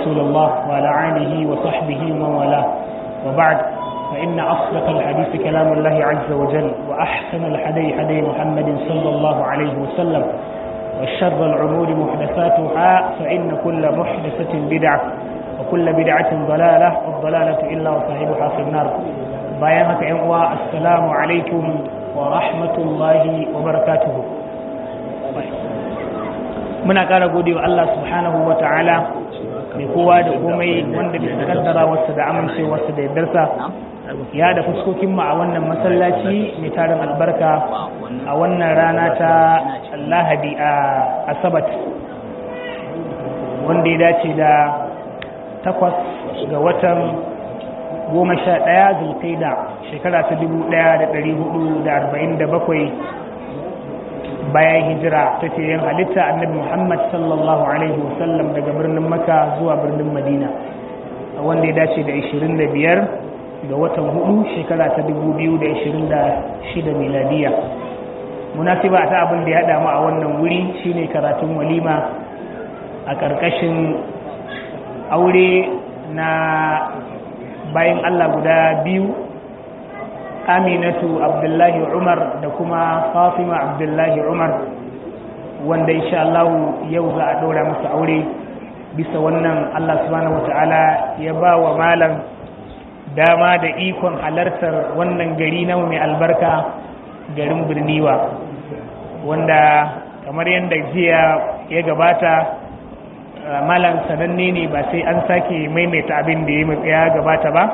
رسول الله وعلى آله وصحبه ومن والاه وبعد فإن أصدق الحديث كلام الله عز وجل وأحسن الحدي حدي محمد صلى الله عليه وسلم وشر العمور محدثاتها فإن كل محدثة بدعة وكل بدعة ضلالة والضلالة إلا وصاحبها في النار بيانك إخوة السلام عليكم ورحمة الله وبركاته muna ƙara gode wa Allah subhanahu wa ta'ala mai kowa da komai wanda bisa kaddara wasu da amincewarsa da yardarsa ya da fuskokinmu a wannan masallaci mai tarin albarka a wannan rana ta lahadi a asabat wanda ya dace da takwas ga watan goma sha ɗaya zulkaida shekara ta dubu ɗaya da ɗari hudu da arba'in da bakwai bayan hijira ta ce yin halitta annabi muhammad sallallahu alaihi wasallam daga birnin maka zuwa birnin madina wanda ya dace da 25 ga watan hudu shekara ta 2026 miladiya munasiba ta abin da ya haɗa mu a wannan wuri shine karatun walima a ƙarƙashin aure na bayan allah guda biyu aminatu abdullahi umar da kuma fatima abdullahi umar wanda insha Allah yau za a ɗora masa aure bisa wannan Allah subhanahu wata'ala ya ba wa malam dama da ikon halartar wannan gari na mai albarka garin birniwa wanda kamar yadda jiya ya gabata malam sananne ne ba sai an sake maimaita abin da ya gabata ba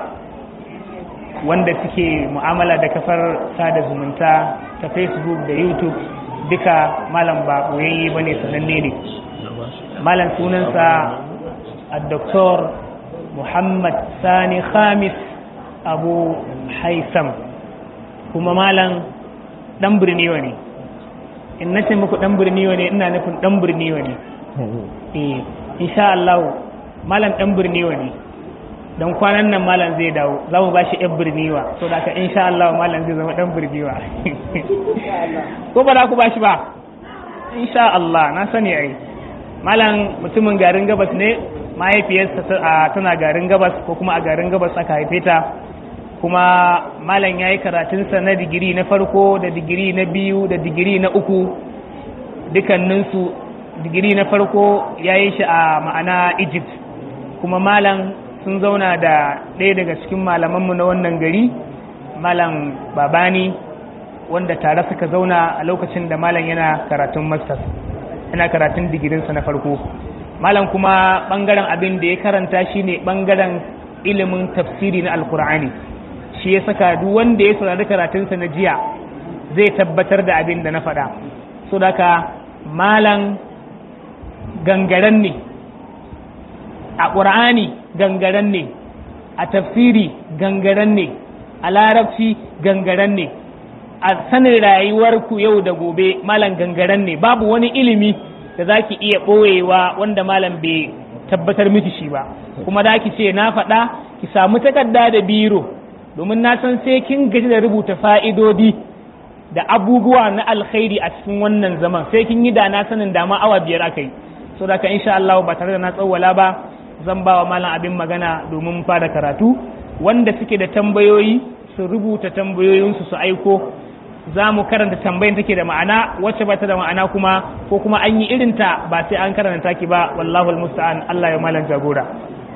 wanda suke mu'amala da kafar sada zumunta ta facebook da youtube duka malam ba ɓoyayye ba ne sananne ne malam sunansa a doktor muhammad sani khamis abu haisam kuma malam ɗan birniwa ne in na ce muku ɗan birniwa ne ina nufin ɗan birniwa ne insha Allah malam ɗan birniwa ne don kwanan nan malam zai dawo za mu ba shi yan birniwa so da ka insha Allah malam zai zama dan birniwa ko ba za ku ba shi ba insha Allah na sani ai malam mutumin garin gabas ne mahaifiyarsa tana garin gabas ko kuma a garin gabas aka haife ta kuma malam ya yi karatunsa na digiri na farko da digiri na biyu da digiri na uku dukanninsu digiri na farko ya yi shi a ma'ana egypt kuma malam sun zauna da ɗaya daga cikin malamanmu na wannan gari malam babani wanda tare suka zauna a lokacin da malam yana karatun masters yana karatun digirinsa na farko malam kuma ɓangaren abin da ya karanta shi ne ɓangaren ilimin tafsiri na alkur'ani shi ya saka duk wanda ya saurari karatunsa na jiya zai tabbatar da abin da na faɗa so daga malam gangaren ne a ƙur'ani gangaren ne a tafsiri gangaren ne a larabci gangaren ne a sanin rayuwarku yau da gobe malam gangaren ne babu wani ilimi da za ki iya ɓoyewa wanda malam bai tabbatar miki shi ba kuma da ki ce na faɗa ki samu takarda da biro domin na san sai kin gaji da rubuta fa'idodi da abubuwa na alkhairi a cikin wannan zaman sai kin yi da na sanin dama awa biyar aka yi so da ka insha Allah ba tare da na tsawwala ba zan ba wa malam abin magana domin fara karatu wanda suke da tambayoyi su rubuta tambayoyinsu su aiko za mu karanta tambayin take da ma'ana wacce ba ta da ma'ana kuma ko kuma an yi irinta ba sai an karanta ki ba wallahu almusta'an Allah ya malam jagora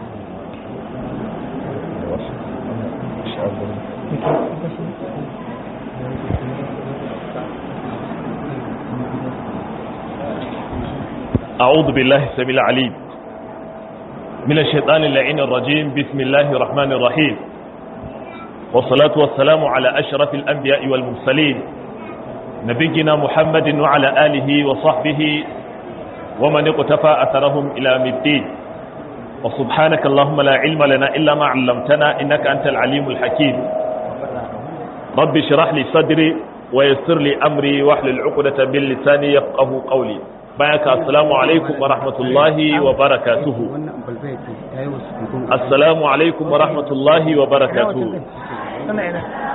أعوذ بالله السميع العليم من الشيطان اللعين الرجيم بسم الله الرحمن الرحيم والصلاة والسلام على أشرف الأنبياء والمرسلين نبينا محمد وعلى آله وصحبه ومن اقتفى أثرهم إلى الدين وسبحانك اللهم لا علم لنا إلا ما علمتنا إنك أنت العليم الحكيم رب اشرح لي صدري ويسر لي أمري واحلل عقدة من لساني يفقه قولي بارك السلام عليكم ورحمة الله وبركاته السلام عليكم ورحمة الله وبركاته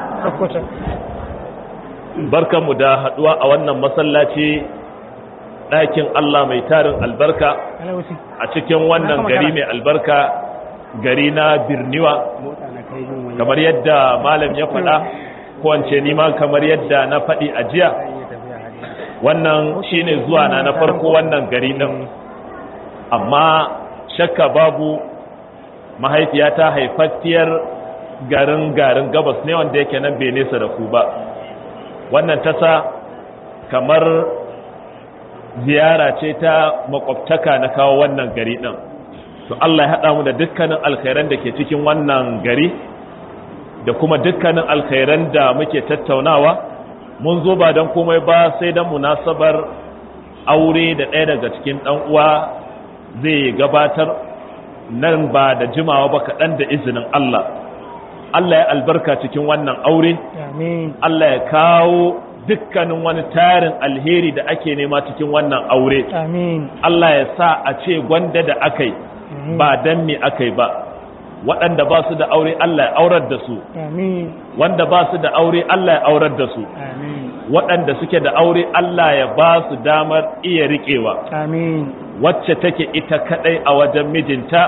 barkanmu da haduwa a wannan masallaci ɗakin Allah mai tarin albarka alawusi a cikin wannan gari mai albarka gari na birniwa mota na kai yin wani kamar yadda malam ya faɗa kowance nima kamar yadda na faɗi a jiya iya tafiya hajji wannan shine zuwa na na farko wannan gari ɗin amma shakka babu mahaifiyata haifaffiyar garin garin gabas ne wanda yake nan bai nesa da ku ba wannan tasa kamar ziyara ce ta makwabtaka na kawo wannan gari ɗin to Allah ya haɗa mu da dukkanin alkhairan da ke cikin wannan gari da kuma dukkanin alkhairan da muke tattaunawa mun zo ba don komai ba sai don munasabar aure da ɗaya daga cikin ɗan uwa zai gabatar nan ba da jimawa ba kaɗan da izinin Allah Allah ya albarka cikin wannan aure amin Allah ya kawo dukkanin wani tarin alheri da ake nema cikin wannan aure amin Allah ya sa a ce gwanda da aka yi ba dan me aka yi ba waɗanda ba su da aure Allah ya aurar da su amin wanda ba su da aure Allah ya aurar da su amin waɗanda suke da aure Allah ya ba su damar iya riƙewa amin wacce take ita kaɗai a wajen mijinta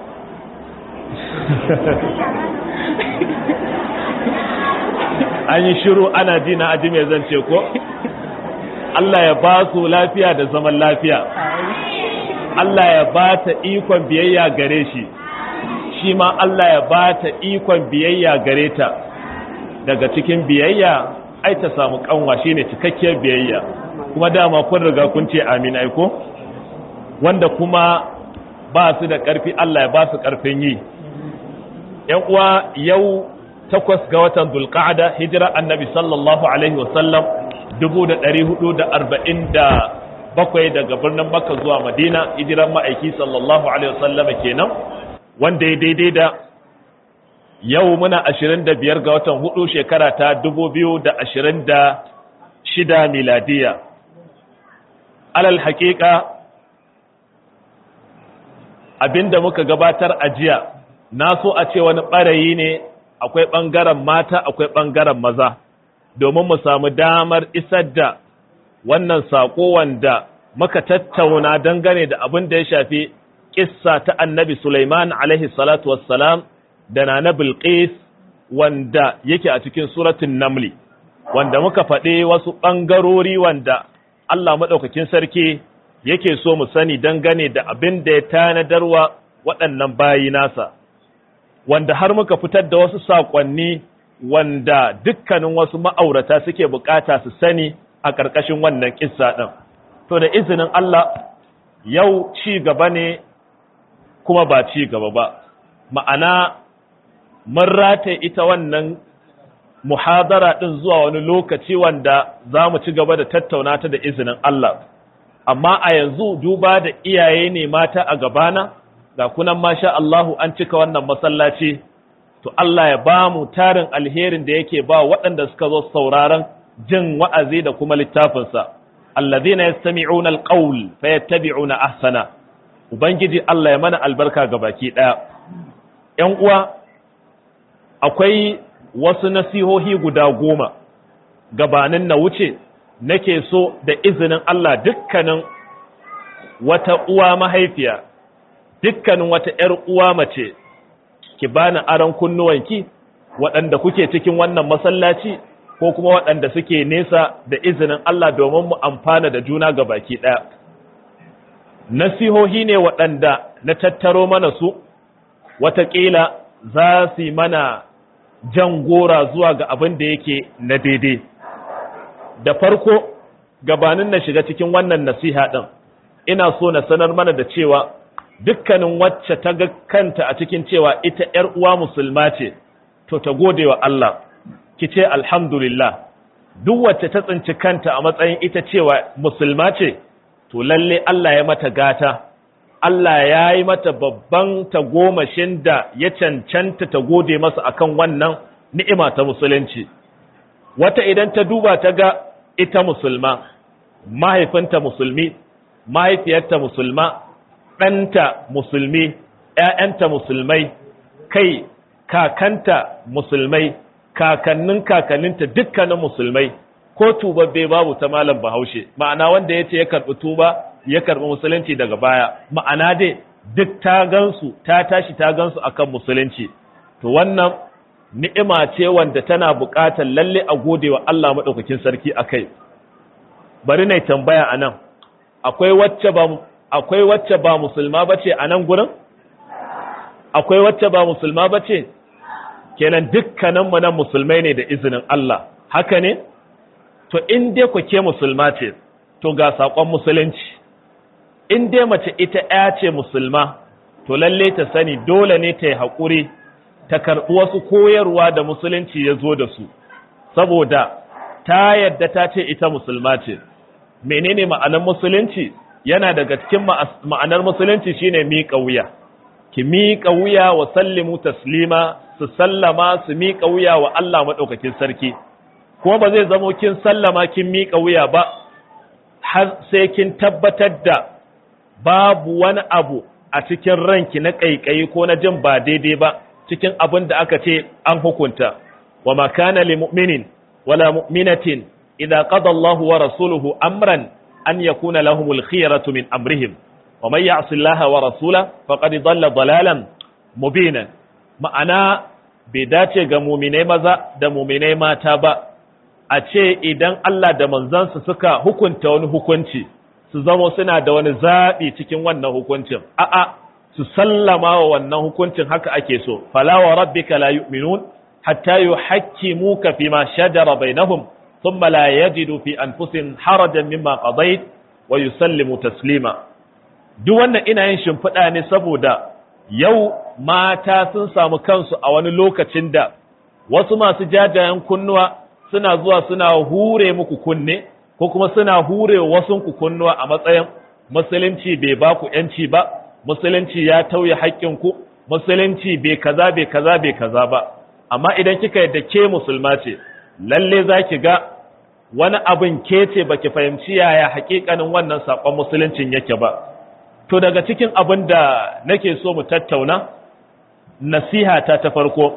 an yi shiru ana ji na aji mai zance ko Allah ya ba su lafiya da zaman lafiya Allah ya ba ta ikon biyayya gare shi shi ma Allah ya ba ta ikon biyayya gare ta daga cikin biyayya ai ta samu kanwa shine cikakkiyar biyayya kuma dama kun riga kun ce amin ai ko wanda kuma ba su da ƙarfi Allah ya ba su ƙarfin yi ‘yan uwa yau takwas ga watan zulqa'ada hijira annabi sallallahu alaihi wasallam dubu da ɗari hudu da arba'in da bakwai daga birnin makka zuwa madina hijiran ma'aiki sallallahu alaihi wasallama kenan wanda ya daidai da yau muna ashirin da biyar ga watan hudu shekara ta dubu biyu da ashirin da shida miladiya alal haƙiƙa abinda muka gabatar a jiya na so a ce wani ɓarayi ne akwai ɓangaren mata akwai ɓangaren maza domin mu samu damar isar da wannan saƙo wanda muka tattauna dangane da abin da ya shafi ƙissa ta annabi Sulaiman alaihi salatu wassalam da na Bilqis wanda yake a cikin suratun Namli wanda muka faɗi wasu ɓangarori wanda Allah maɗaukakin sarki yake so mu sani dangane da abin da ya tanadarwa waɗannan bayi nasa wanda har muka fitar da wasu saƙonni wanda dukkanin wasu ma'aurata suke bukata su sani a ƙarƙashin wannan ƙissa ɗin to da izinin Allah yau ci gaba ne kuma ba ci gaba ba ma'ana mun rataye ita wannan muhadara ɗin zuwa wani lokaci wanda za mu ci gaba da tattauna ta da izinin Allah amma a yanzu duba da iyaye ne mata a gabana ga kunan masha Allahu an cika wannan masallaci to Allah ya ba mu tarin alherin da yake ba waɗanda suka zo sauraron jin wa'azi da kuma littafinsa alladhina yastami'una alqawl fayattabi'una ahsana ubangiji Allah ya mana albarka ga baki daya ƴan uwa akwai wasu nasihohi guda goma gabanin na wuce nake so da izinin Allah dukkanin wata uwa mahaifiya dukkanin wata ‘yar uwa mace ki bani aron kunnuwanki waɗanda kuke cikin wannan masallaci ko kuma waɗanda suke nesa da izinin Allah domin mu amfana da juna ga baki ɗaya. Nasihohi ne waɗanda na tattaro mana su, wataƙila za su yi mana jan gora zuwa ga abin da yake na daidai. Da farko, gabanin na shiga cikin wannan nasiha ɗin, ina so na sanar mana da cewa dukkanin wacce ta ga kanta a cikin cewa ita ‘yar uwa musulma ce, to ta gode wa Allah, ki ce alhamdulillah, duk wacce ta tsinci kanta a matsayin ita cewa musulma ce, to lalle Allah ya mata gata, Allah ya yi mata babban tagomashin da ya cancanta ta gode masa akan wannan ni'ima ta musulunci. Wata idan ta duba ta ga ita musulma, mahaifinta musulmi, mahaifiyarta musulma, ɗanta musulmi, ‘ya'yanta musulmai, kai kakanta musulmai, kakannin kakanninta dukkanin musulmai, ko tubabbe babu ta malam bahaushe ma'ana wanda ya ce ya karɓi tuba ya karɓi musulunci daga baya ma'ana dai duk ta gansu ta tashi ta gansu akan musulunci to wannan ni'ima ce wanda tana buƙatar lalle a gode wa Allah maɗaukakin sarki a kai bari na tambaya a nan akwai wacce ba akwai wacce ba musulma ba ce a nan gurin akwai wacce ba musulma ba ce kenan dukkaninmu nan musulmai ne da izinin Allah haka ne to in dai ku ke musulma ce to ga saƙon musulunci in dai mace ita ya ce musulma to lalle ta sani dole ne ta yi haƙuri ta karɓi wasu koyarwa da musulunci ya zo da su saboda ta yadda ta ce ita musulma ce menene ma'anar musulunci yana daga cikin ma'anar musulunci shine miƙa wuya ki miƙa wuya wa sallimu taslima su sallama su miƙa wuya wa Allah maɗaukakin sarki kuma ba zai zamo kin sallama kin miƙa wuya ba har sai kin tabbatar da babu wani abu a cikin ranki na ƙaiƙayi ko na jin ba daidai ba cikin abin da aka ce an hukunta wa ma kana lil mu'minin wala mu'minatin idza qada Allahu wa rasuluhu amran an yakuna lahumul khiyaratu min amrihim wa man ya'si Allah wa rasulahu faqad dhalla dalalan mubinan ma'ana bai dace ga mu'minai maza da mu'minai mata ba a ce idan Allah da manzansa suka hukunta wani hukunci su zamo suna da wani zaɓi cikin wannan hukuncin a'a su sallama wa wannan hukuncin haka ake so fala wa rabbika la yu'minun hatta yuhakkimuka fima shajara bainahum thumma la yajidu fi anfusihim harajan mimma qadayt wa yusallimu taslima duk wannan ina yin shimfiɗa ne saboda yau mata sun samu kansu a wani lokacin da wasu masu jajayen kunnuwa suna zuwa suna hure muku kunne ko kuma suna hure wasunku kunnuwa a matsayin musulunci bai ba ku ‘yanci ba, musulunci ya tauye haƙƙinku, musulunci bai kaza bai kaza bai kaza ba, amma idan kika yadda ke musulma ce, lalle za ki ga wani abin ke ce ba ki fahimci yaya haƙiƙanin wannan saƙon musuluncin yake ba. To daga cikin abin da nake so mu tattauna, nasiha ta ta farko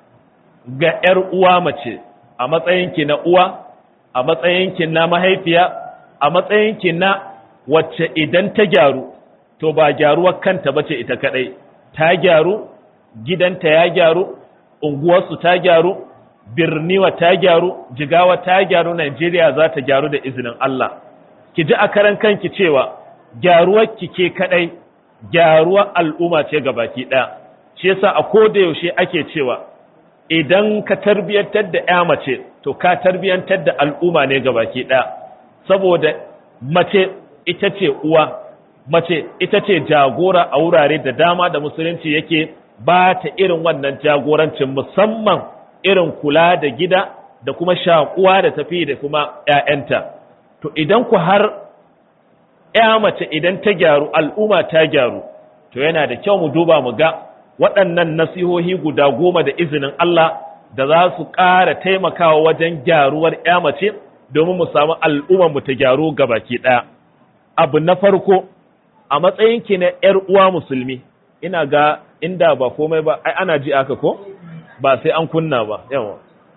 ga ‘yar uwa mace a matsayinki na uwa, a matsayinki na mahaifiya, a matsayinki na wacce idan ta gyaru to ba gyaruwar kanta bace ita kadai ta gyaru gidanta ya gyaru unguwarsu ta gyaru birniwa ta gyaru jigawa ta gyaru Najeriya za ta gyaru da izinin Allah ki ji a karan kanki cewa gyaruwar ki ke kadai gyaruwar al'umma ce baki daya shi yasa a koda yaushe ake cewa idan ka tarbiyantar da ya mace to ka tarbiyantar da al'umma ne baki daya saboda mace ita ce uwa mace ita ce jagora a wurare da dama da musulunci yake ba ta irin wannan jagorancin musamman irin kula da gida da kuma shakuwa da tafi da kuma ‘ya'yanta to idan ku har ‘ya mace idan ta gyaru al'umma ta gyaru to yana da kyau mu duba mu ga waɗannan nasihohi guda goma da izinin Allah da za su ƙara taimakawa wajen gyaruwar ‘ya mace domin mu samu al'ummar mu ta gyaru gabaki ɗaya. abu na farko a matsayinki na ‘yar uwa musulmi ina ga inda ba komai ba ai ana ji aka ko ba sai an kunna ba yawa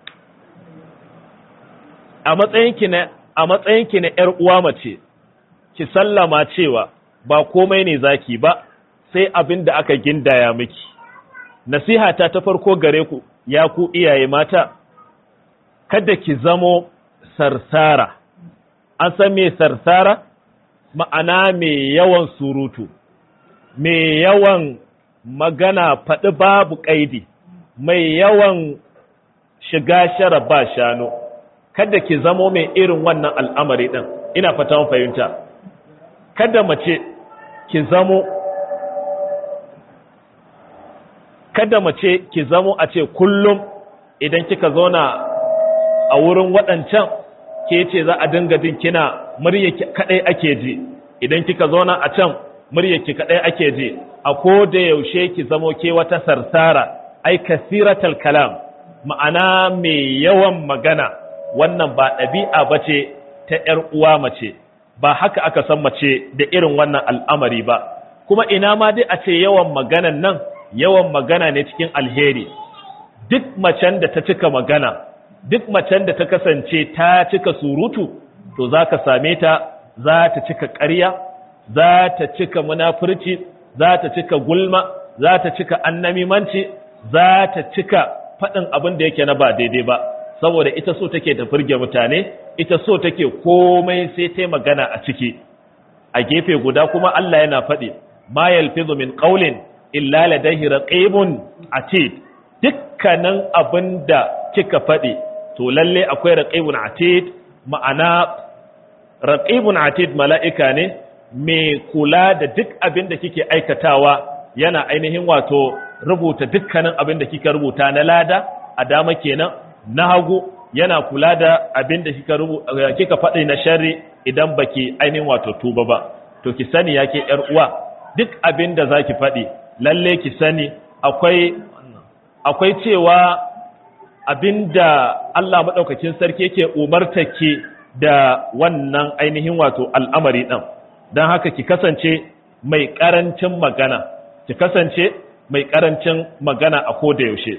a matsayinki na a matsayinki na ‘yar uwa mace ki sallama cewa ba komai ne zaki ba sai abin da aka gindaya miki nasiha ta ta farko gare ku ya ku iyaye mata kada ki zamo sarsara an san me sarsara ma'ana mai yawan surutu, mai yawan magana faɗi babu ƙaidi, mai yawan shiga shara ba shanu, kada ki zamo mai irin wannan al'amari ɗin, ina fata fahimta. Kada mace ki zamo, kada mace ki zamo a ce kullum idan kika zauna a wurin waɗancan ke ce za a dinga jin kina muryarki kadai ake ji idan kika zauna a can muryarki kadai ake ji a ko da yaushe ki zamo ke wata sarsara ai kasiratal kalam ma'ana mai yawan magana wannan ba ɗabi'a bace ta ƴar uwa mace ba haka aka san mace da irin wannan al'amari ba kuma ina ma dai a ce yawan maganan nan yawan magana ne cikin alheri duk macen da ta cika magana duk macen da ta kasance ta cika surutu to za ka same ta za ta cika ƙarya za ta cika munafurci za ta cika gulma za ta cika annamimanci za ta cika faɗin abin da yake na ba daidai ba saboda ita so take ta firge mutane ita so take komai sai ta magana a ciki a gefe guda kuma Allah yana faɗi ma yalfizu min qawlin illa ladayhi raqibun atid dukkanin abin da kika faɗi to lalle akwai raqibun atid ma'ana raqibun atid mala'ika ne mai kula da duk abin da kike aikatawa yana ainihin wato rubuta dukkanin abin da kika rubuta na lada a dama kenan na hagu yana kula da abin da kika rubuta kika faɗi na sharri idan baki ainihin wato tuba ba to ki sani yake yar uwa duk abin da zaki faɗi lalle ki sani akwai akwai cewa abinda Allah madaukakin sarki yake umartake da wannan ainihin wato al'amari ɗin don haka ki kasance mai ƙarancin magana ki kasance mai ƙarancin magana a koda yaushe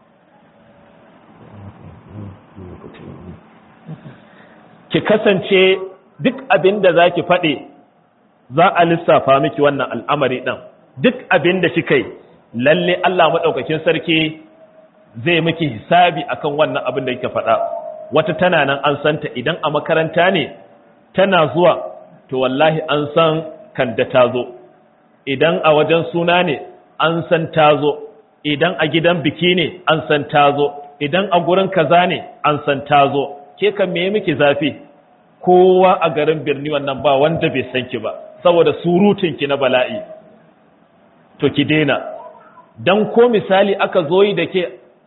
ki kasance duk abin da za ki faɗi za a lissafa miki wannan al'amari ɗin duk abin da kika yi lalle Allah maɗaukakin sarki zai miki hisabi akan wannan abin da kika faɗa wata tana nan an santa idan a makaranta ne tana zuwa to wallahi an san kanda ta zo idan a wajen suna ne an san ta zo idan a gidan biki ne an san ta zo idan a gurin kaza ne an san ta zo ke kan me miki zafi kowa a garin birni wannan ba wanda bai san ki ba saboda surutun ki na bala'i to ki daina dan ko misali aka zo yi da ke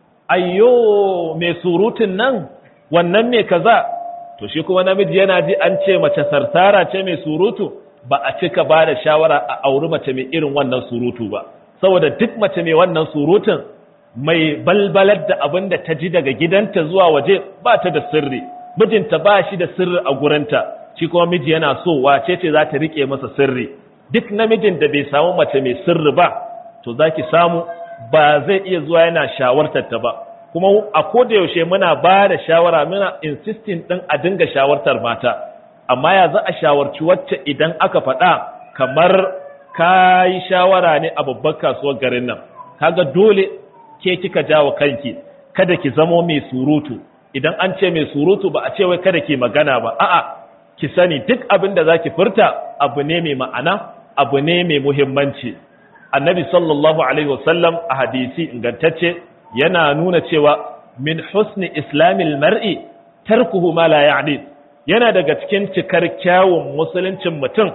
ayyo mai surutun nan wannan ne kaza to shi kuma namiji yana ji an ce mace sarsara ce mai surutu ba a cika ba da shawara a auri mace mai irin wannan surutu ba saboda duk mace mai wannan surutun mai balbalar da abin da ta ji daga gidanta zuwa waje ba ta da sirri mijinta ba shi da sirri a gurinta shi kuma miji yana so wace ce za ta rike masa sirri duk namijin da bai samu mace mai sirri ba to za ki samu ba zai iya zuwa yana shawartar ta ba kuma a koda yaushe muna ba da shawara muna insisting din a dinga shawartar mata amma ya za a shawarci wacce idan aka faɗa kamar ka yi shawara ne a babbar kasuwar garin nan kaga dole ke kika jawo kanki kada ki zamo mai surutu idan an ce mai surutu ba a ce wai kada ki magana ba a'a ki sani duk abin da zaki furta abu ne mai ma'ana abu ne mai muhimmanci annabi sallallahu alaihi wasallam a hadisi ingantacce yana nuna cewa min husni islamil mar'i tarkuhu ma la ya'ni yana daga cikin cikar kyawun musuluncin mutum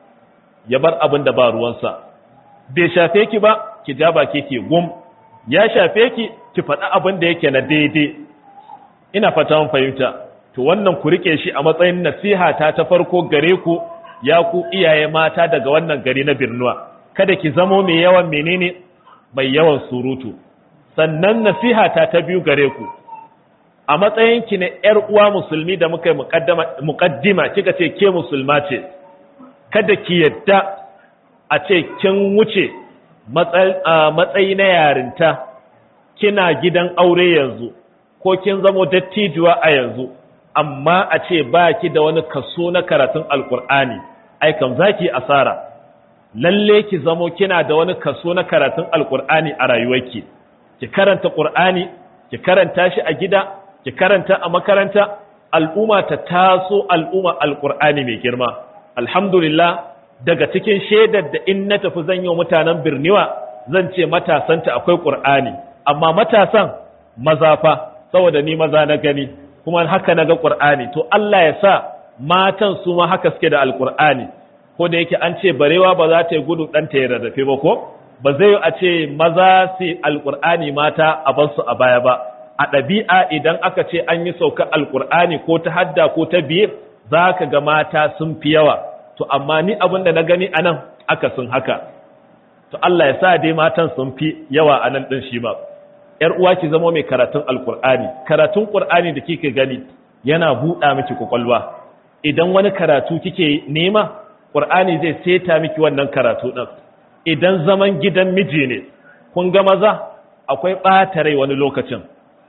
ya bar abin da ba ruwansa bai shafe ki ba ki ja baki ki gum ya shafe ki ki faɗi abin da yake na daidai ina fata mun fahimta to wannan ku rike shi a matsayin nasiha ta ta farko gare ku ya ku iyaye mata daga wannan gari na Birnuwa kada ki zamo mai yawan menene mai yawan surutu sannan nasiha ta ta biyu gare ku a matsayin ki na ƴar uwa musulmi da muka yi muqaddima kika ce ke musulma ce kada ki yadda a ce kin wuce matsayi na yarinta kina gidan aure yanzu ko kin zamo dattijuwa a yanzu amma a ce ba ki da wani kaso na karatun alkur'ani ai kam za ki asara lalle ki zamo kina da wani kaso na karatun alkur'ani a rayuwarki ki karanta qur'ani ki karanta shi a gida ki karanta a makaranta al'umma ta taso al'umma alkur'ani mai girma alhamdulillah daga cikin shaidar da in na tafi zan yi mutanen birniwa zan ce matasanta akwai qur'ani amma matasan maza fa saboda ni maza na gani kuma haka na ga ƙur'ani to Allah ya sa matan su ma haka suke da alƙur'ani ko da yake an ce barewa ba za ta yi gudu ɗan ta yi rarrafe ba ko ba zai a ce maza su alƙur'ani mata a bar su a baya ba a ɗabi'a idan aka ce an yi sauka alƙur'ani ko ta hadda ko ta biye za ka ga mata sun fi yawa to amma ni abin da na gani a nan aka sun haka to Allah ya sa dai matan sun fi yawa a nan ɗin shi ba ‘yar uwa ki zama mai karatun alkur'ani karatun ƙur'ani da kike gani yana buɗa miki kwakwalwa idan wani karatu kike nema ƙur'ani zai seta miki wannan karatu ɗin idan zaman gidan miji ne kun ga maza akwai ɓata rai wani lokacin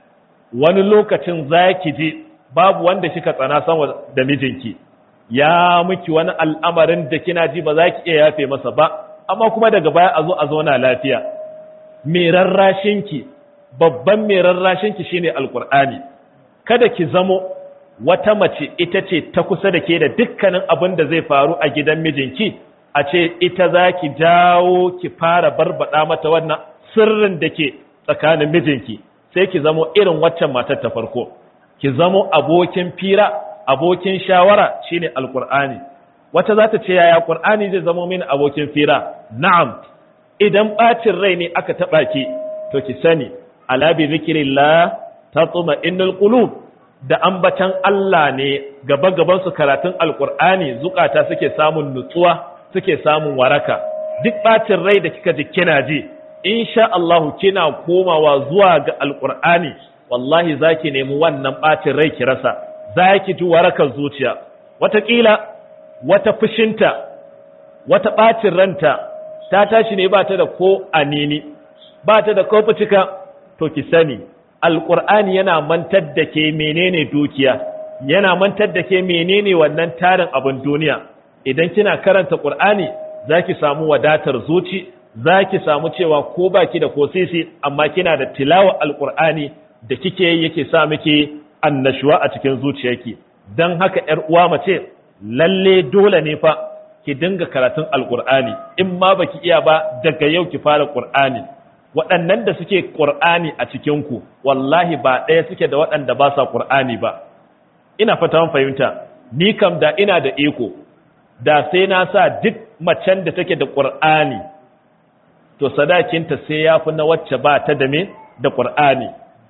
wani lokacin za ki ji babu wanda kika tsana sama da mijinki ya miki wani al'amarin da kina ji ba za ki iya yafe masa ba amma kuma daga baya a zo a zauna lafiya mai rarrashinki babban mai rarrashinki shine alkur'ani kada ki zamo wata mace ita ce ta kusa da ke da dukkanin abin da zai faru a gidan mijinki a ce ita za ki jawo ki fara barbada mata wannan sirrin da ke tsakanin mijinki sai ki zamo irin waccan matar ta farko ki zamo abokin fira abokin shawara shine alkur'ani wata za ta ce yaya qur'ani zai zamo mini abokin fira na'am idan bacin rai ne aka taba ki to ki sani ala bi zikrillah tatma innal qulub da ambatan Allah ne gaba gaban su karatun alkur'ani zukata suke samun nutsuwa suke samun waraka duk bacin rai da kika ji kina ji insha Allah kina komawa zuwa ga alkur'ani wallahi zaki nemi wannan bacin rai ki rasa zaki ji warakar zuciya wataƙila wata fushinta wata bacin ranta ta tashi ne ba ta da ko anini ba ta da ko fitika to ki sani alkur'ani yana mantar da ke menene dukiya yana mantar da ke menene wannan tarin abin duniya idan kina karanta qur'ani zaki samu wadatar zuci zaki samu cewa ko baki da ko sisi amma kina da tilawa alqur'ani da kike yi yake sa miki annashuwa a cikin zuciyarki dan haka yar uwa mace lalle dole ne fa ki dinga karatun alqur'ani in ma baki iya ba daga yau ki fara qur'ani waɗannan da suke qur'ani a cikin ku wallahi ba ɗaya suke da waɗanda ba sa qur'ani ba ina fata fahimta ni kam da ina da iko da sai na sa duk macen da take da ƙur'ani to sadakinta sai ya fi na wacce ba ta da me da ƙur'ani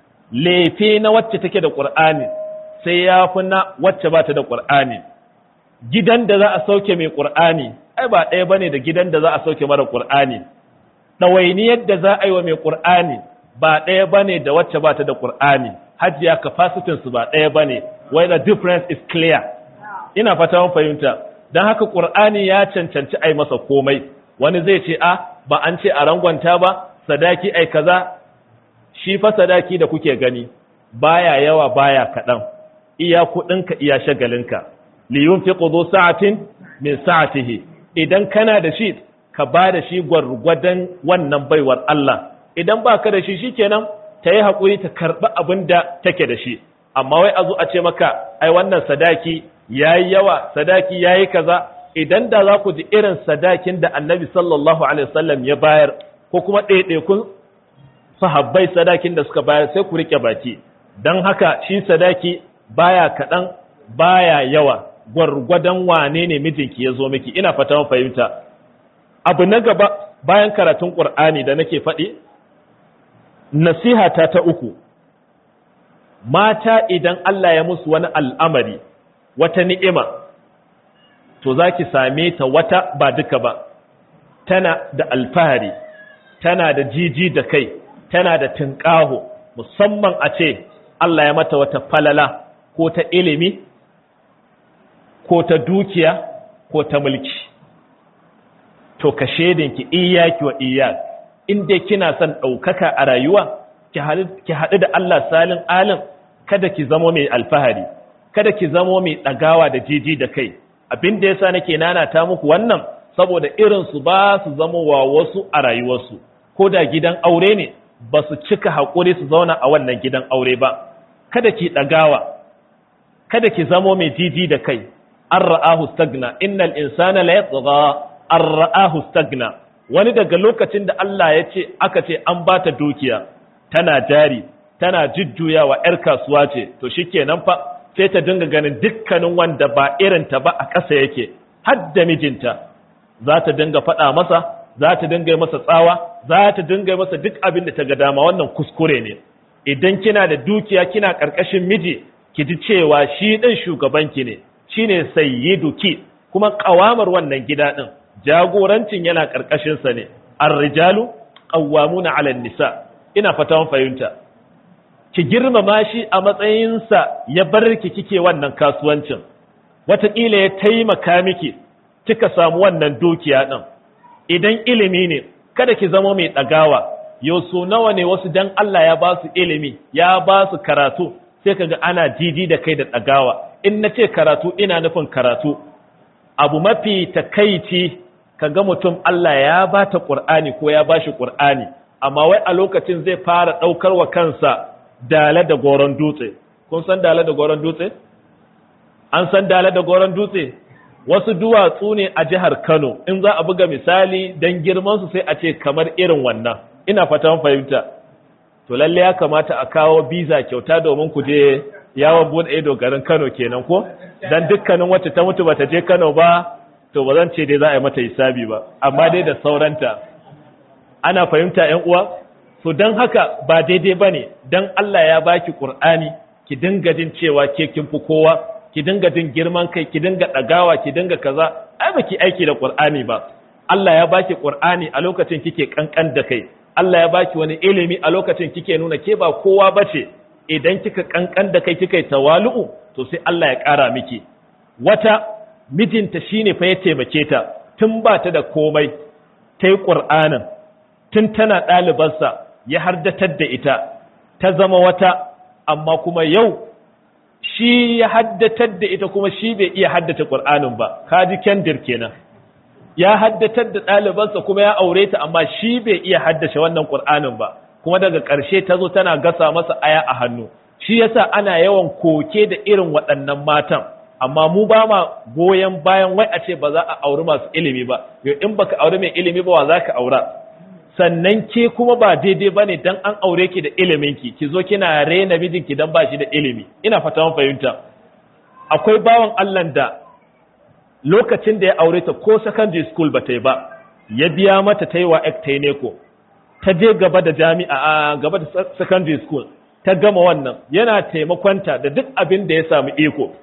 lefe na wacce take da ƙur'ani sai ya fi na wacce ba ta da ƙur'ani gidan da za a sauke mai ƙur'ani ai ba ɗaya bane da gidan da za a sauke mara ƙur'ani ɗawainiyar da za a yi wa mai ƙur'ani ba ɗaya bane da wacce ba ta da ƙur'ani hajiya capacity su ba ɗaya bane why the difference is clear ina fata mun fahimta don haka ƙur'ani ya cancanci ai masa komai wani zai ce a ba an ce a rangwanta ba sadaki ai kaza shi fa sadaki da kuke gani baya yawa baya kaɗan iya kuɗinka iya shagalinka liyun fi ƙudu sa'atin min sa'atihi idan kana da shi ka ba da shi gwargwadon wannan baiwar Allah idan ba ka da shi shikenan ta yi haƙuri ta karɓi abin da take da shi amma wai a zo a ce maka ai wannan sadaki ya yi yawa sadaki ya yi kaza idan da za ku ji irin sadakin da annabi sallallahu alaihi wasallam ya bayar ko kuma ɗaiɗaikun sahabbai sadakin da suka bayar sai ku riƙe baki don haka shi sadaki baya kaɗan baya yawa gwargwadon wane ne mijinki ya zo miki ina fata fahimta abu na gaba bayan karatun ƙur'ani da nake faɗi nasihata ta uku mata idan Allah ya musu wani al'amari wata ni'ima to za ki same ta wata ba duka ba tana da alfahari tana da jiji da kai tana da tunƙaho musamman a ce Allah ya mata wata falala ko ta ilimi ko ta dukiya ko ta mulki to ka shedinki iyaki wa iyak in dai kina son ɗaukaka a rayuwa ki haɗu da Allah salin alin kada ki zamo mai alfahari kada ki zamo mai ɗagawa da jiji da kai abin da yasa nake nanata muku wannan saboda irin su ba su zamo wa wasu a rayuwarsu ko da gidan aure ne ba su cika haƙuri su zauna a wannan gidan aure ba kada ki ɗagawa kada ki zamo mai jiji da kai an ra'ahu stagna innal insana la yatgha an ra'ahu stagna wani daga lokacin da Allah ya ce aka ce an ba ta dukiya tana jari tana jujjuyawa 'yar kasuwa ce to shikenan fa sai ta dinga ganin dukkanin wanda ba irinta ba a ƙasa yake har da mijinta za ta dinga faɗa masa za ta dinga masa tsawa za ta dinga masa duk abin da ta ga dama wannan kuskure ne idan kina da dukiya kina ƙarƙashin miji ki ji cewa shi ɗin shugabanki ne shine sayyiduki kuma ƙawamar wannan gida ɗin jagorancin yana ƙarƙashinsa ne ar-rijalu qawwamuna 'ala an-nisa ina fatan fahimta ki girmama shi a matsayinsa ya bar ki kike wannan kasuwancin wataƙila ya taimaka miki kika samu wannan dukiya ɗin idan ilimi ne kada ki zama mai ɗagawa yau so nawa ne wasu dan Allah ya ba su ilimi ya ba su karatu sai kaga ana jiji da kai da ɗagawa in na ce karatu ina nufin karatu abu mafi takaici kaga mutum Allah ya ba ta ƙur'ani ko ya ba shi ƙur'ani amma wai a lokacin zai fara ɗaukar wa kansa dala da goron dutse kun san dala da goron dutse an san dala da goron dutse wasu duwatsu ne a jihar Kano in za a buga misali dan girman su sai a ce kamar irin wannan ina fatan fahimta to lalle ya kamata a kawo biza kyauta domin ku je yawon bude ido garin Kano kenan ko dan dukkanin wacce ta mutu bata je Kano ba to ba zan ce dai za a yi mata hisabi ba amma dai da sauranta ana fahimta ƴan uwa to dan haka ba daidai bane dan Allah ya baki Qur'ani ki dinga jin cewa ke kin fi kowa ki dinga jin girman kai ki dinga dagawa ki dinga kaza ai baki aiki da Qur'ani ba Allah ya baki Qur'ani a lokacin kike kankan da kai Allah ya baki wani ilimi a lokacin kike nuna ke ba kowa bace idan kika kankan da kai kika yi tawalu'u to sai Allah ya ƙara miki wata mijinta shine fa ya taimake ta tun ba ta da komai ta yi ƙur'anin tun tana ɗalibarsa ya hardatar da ita ta zama wata amma kuma yau shi ya haddatar da ita kuma shi bai iya haddace ƙur'anin ba kaji kendir kenan ya haddatar da ɗalibansa kuma ya aure ta amma shi bai iya haddace wannan ƙur'anin ba kuma daga ƙarshe ta zo tana gasa masa aya a hannu shi yasa ana yawan koke da irin waɗannan matan amma mu ba ma goyon bayan wai a ce ba za a auri masu ilimi ba yau in baka auri mai ilimi ba wa za ka aura sannan ke kuma ba daidai ba ne don an aure ki da iliminki ki zo kina rena mijinki don ba shi da ilimi ina fata mun fahimta akwai bawan Allah da lokacin da ya aure ta ko secondary school ba ta yi ba ya biya mata ta yi wa ta ne ko ta je gaba da jami'a a gaba da secondary school ta gama wannan yana taimakonta da duk abin da ya samu iko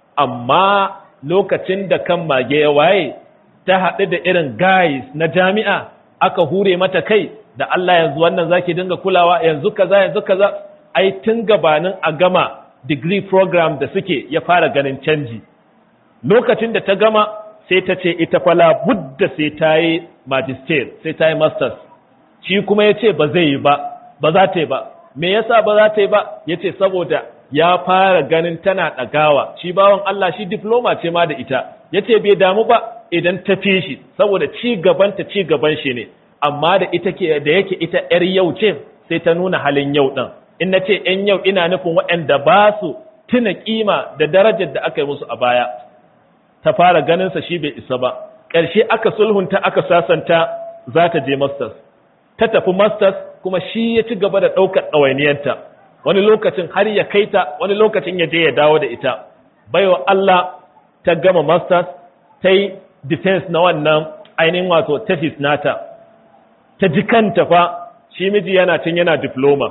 amma lokacin da kan mage ya waye ta haɗu da irin guys na jami'a aka hure mata kai da Allah yanzu wannan zaki dinga kulawa yanzu kaza yanzu kaza ai tun gabanin a gama degree program da suke ya fara ganin canji lokacin da ta gama sai ta ce ita fala budda sai ta yi magister sai ta yi masters shi kuma ya ce ba zai yi ba ba za ta yi ba me yasa ba za ta yi ba ya ce saboda ya fara ganin tana ɗagawa shi bawan Allah shi diploma ce ma da ita ya ce bai damu ba idan ta fi shi saboda ci gabanta ci gaban shi ne amma da ita ke da yake ita yar yau ce sai ta nuna halin yau ɗin in na ce ‘yan yau ina nufin waɗanda ba su tuna kima da darajar da aka yi musu a baya ta fara ganinsa shi bai isa ba ƙarshe aka sulhunta aka sasanta za ta je masters ta tafi masters kuma shi ya ci gaba da ɗaukar ɗawainiyarta wani lokacin har ya kai ta wani lokacin ya je ya dawo da ita baiwa Allah ta gama masters ta yi defense na wannan ainihin wato thesis nata ta ji kanta fa shi miji yana cin yana diploma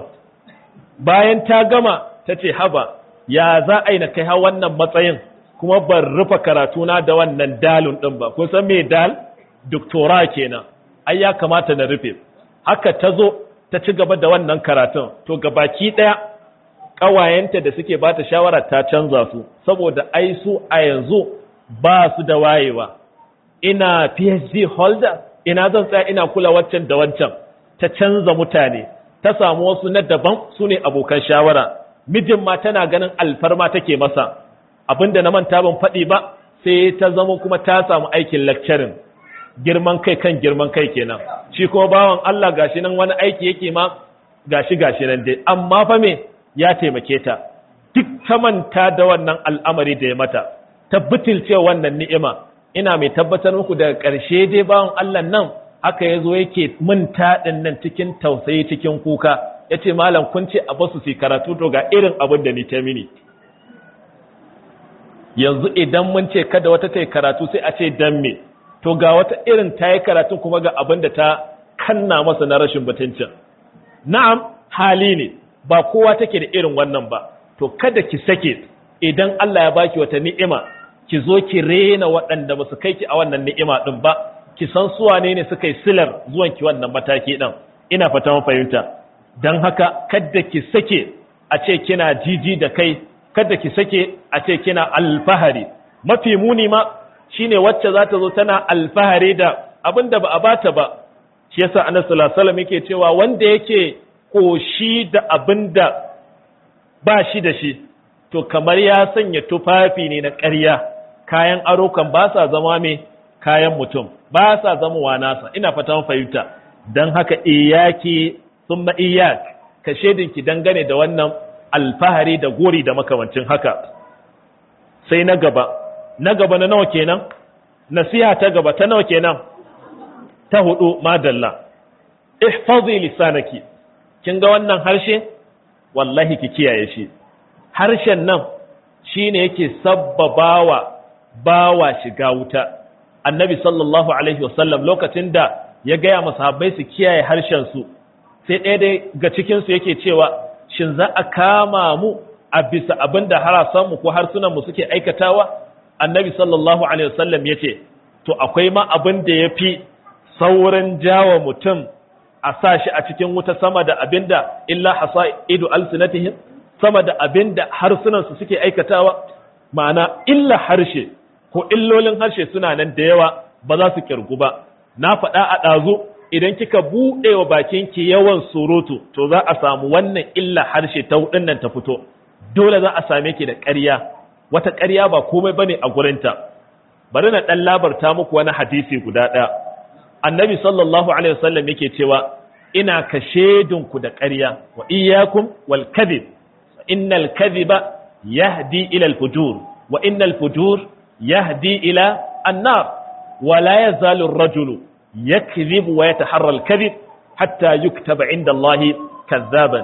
bayan ta gama ta ce haba ya za a yi na kai ha wannan matsayin kuma ban rufe karatuna da wannan dalun ɗin ba kun san me dal doktora kenan ai ya kamata na rufe haka ta zo ta ci gaba da wannan karatun to gabaki ɗaya ƙawayenta da suke ba ta shawara ta canza su saboda ai su a yanzu ba su da wayewa ina phd holder ina zan tsaya ina kula waccan da wancan ta canza mutane ta samu wasu na daban su ne abokan shawara mijin ma tana ganin alfarma take masa abinda na manta ban faɗi ba sai ta zama kuma ta samu aikin lecturing girman kai kan girman kai kenan shi kuma bawan Allah gashi nan wani aiki yake ma gashi gashi nan dai amma fa me ya taimake ta duk ta manta da wannan al'amari da ya mata ta butulce wannan ni'ima ina mai tabbatar muku daga ƙarshe dai bawan Allah nan haka yazo yake mun taɗin nan cikin tausayi cikin kuka yace malam kun ce a basu su karatu to ga irin abin da ni ta mini yanzu idan mun ce kada wata ta yi karatu sai a ce dan me to ga wata irin ta yi karatu kuma ga abin da ta kanna masa na rashin mutuncin na'am hali ne ba kowa take da irin wannan ba to kada ki sake idan Allah ya baki wata ni'ima ki zo ki rena waɗanda ba su kai ki a wannan ni'ima din ba ki san su wane ne suka yi silar zuwan ki wannan mataki din ina fata mun fahimta dan haka kada ki sake a ce kina jiji da kai kada ki sake a ce kina alfahari mafi muni ma shine wacce za ta zo tana alfahari da abin da ba a bata ba shi yasa annabi sallallahu alaihi wasallam yake cewa wanda yake koshi da abinda ba shi da shi to kamar ya sanya tufafi ne na ƙarya kayan aro kan ba sa zama mai kayan mutum ba sa zama wa nasa ina fatan fahimta don haka iyaki summa iyak ka shedinki dangane da wannan alfahari da gori da makamancin haka sai na gaba na gaba na nawa kenan nasiha ta gaba ta nawa kenan ta hudu madalla ihfazi lisanaki kin ga wannan harshe wallahi ki kiyaye shi harshen nan shine yake sabbabawa bawa shiga wuta annabi sallallahu alaihi wasallam lokacin da ya gaya masahabbai su kiyaye harshen su sai ɗaya dai ga cikin su yake cewa shin za a kama mu a bisa abin da harasan mu ko harsunan mu suke aikatawa annabi sallallahu alaihi wasallam yace to akwai ma abin da yafi saurin jawa mutum a sa shi a cikin wuta sama da abinda illa hasaidu alsinatihim sama da abinda harsunan su suke aikatawa ma'ana illa harshe ko illolin harshe suna nan da yawa ba za su kirgu ba na faɗa a ɗazu idan kika buɗe wa bakinki yawan surutu to za a samu wannan illa harshe ta hudun nan ta fito dole za a same ki da ƙarya wata ƙarya ba komai bane a gurinta bari na ɗan labarta muku wani hadisi guda ɗaya annabi sallallahu alaihi wasallam yake cewa ina ka ku da ƙarya wa iyyakum wal kadhib innal kadhiba yahdi ila al fujur wa innal fujur yahdi ila an-nar wa la yazalu ar-rajulu yakdhibu wa yataharra al-kadhib hatta yuktaba inda Allah kadhaban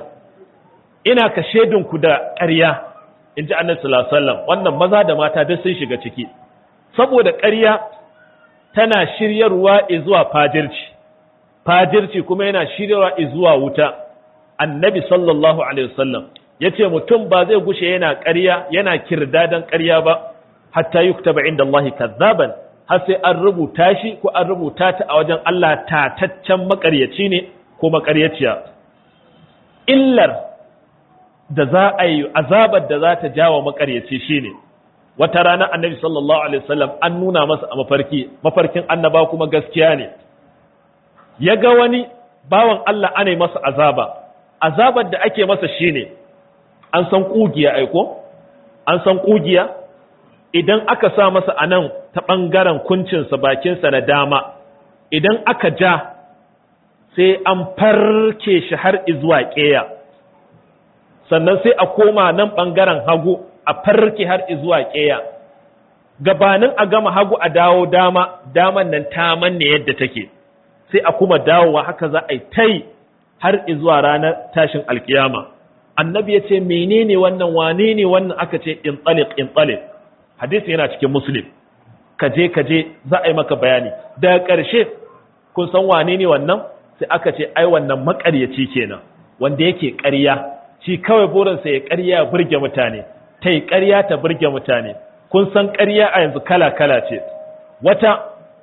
ina ka ku da ƙarya inji annabi sallallahu alaihi wasallam wannan maza da mata duk sun shiga ciki saboda ƙarya tana shiryarwa zuwa fajirci fajirci kuma yana shiryarwa zuwa wuta annabi sallallahu alaihi wasallam yace mutum ba zai gushe yana ƙarya yana kirdadan ƙarya ba hatta yuktaba inda Allah kazzaban har sai an rubuta shi ko an rubuta ta a wajen Allah tataccen makaryaci ne ko makaryaciya illar da za a yi azabar da za ta jawo makaryaci shine wata rana annabi sallallahu alaihi wasallam an nuna masa a mafarki mafarkin annaba kuma gaskiya ne ya ga wani bawan Allah ana masa azaba azabar da ake masa shine an san kugiya aiko an san kugiya idan aka sa masa anan ta bangaren kuncinsa bakinsa na dama idan aka ja sai an farke shi har izuwa ƙeya sannan sai a koma nan bangaren hagu a farke har zuwa ƙeya gabanin a gama hagu a dawo dama daman nan ta manne yadda take sai a kuma dawowa haka za a yi tai har zuwa ranar tashin alkiyama annabi ya ce menene wannan wane ne wannan aka ce in tsalik in tsalik hadisi yana cikin muslim kaje kaje za a yi maka bayani daga ƙarshe kun san wane ne wannan sai aka ce ai wannan maƙaryaci kenan wanda yake ƙarya shi kawai burinsa ya ƙarya ya burge mutane ta yi ƙarya ta burge mutane kun san ƙarya a yanzu kala-kala ce wata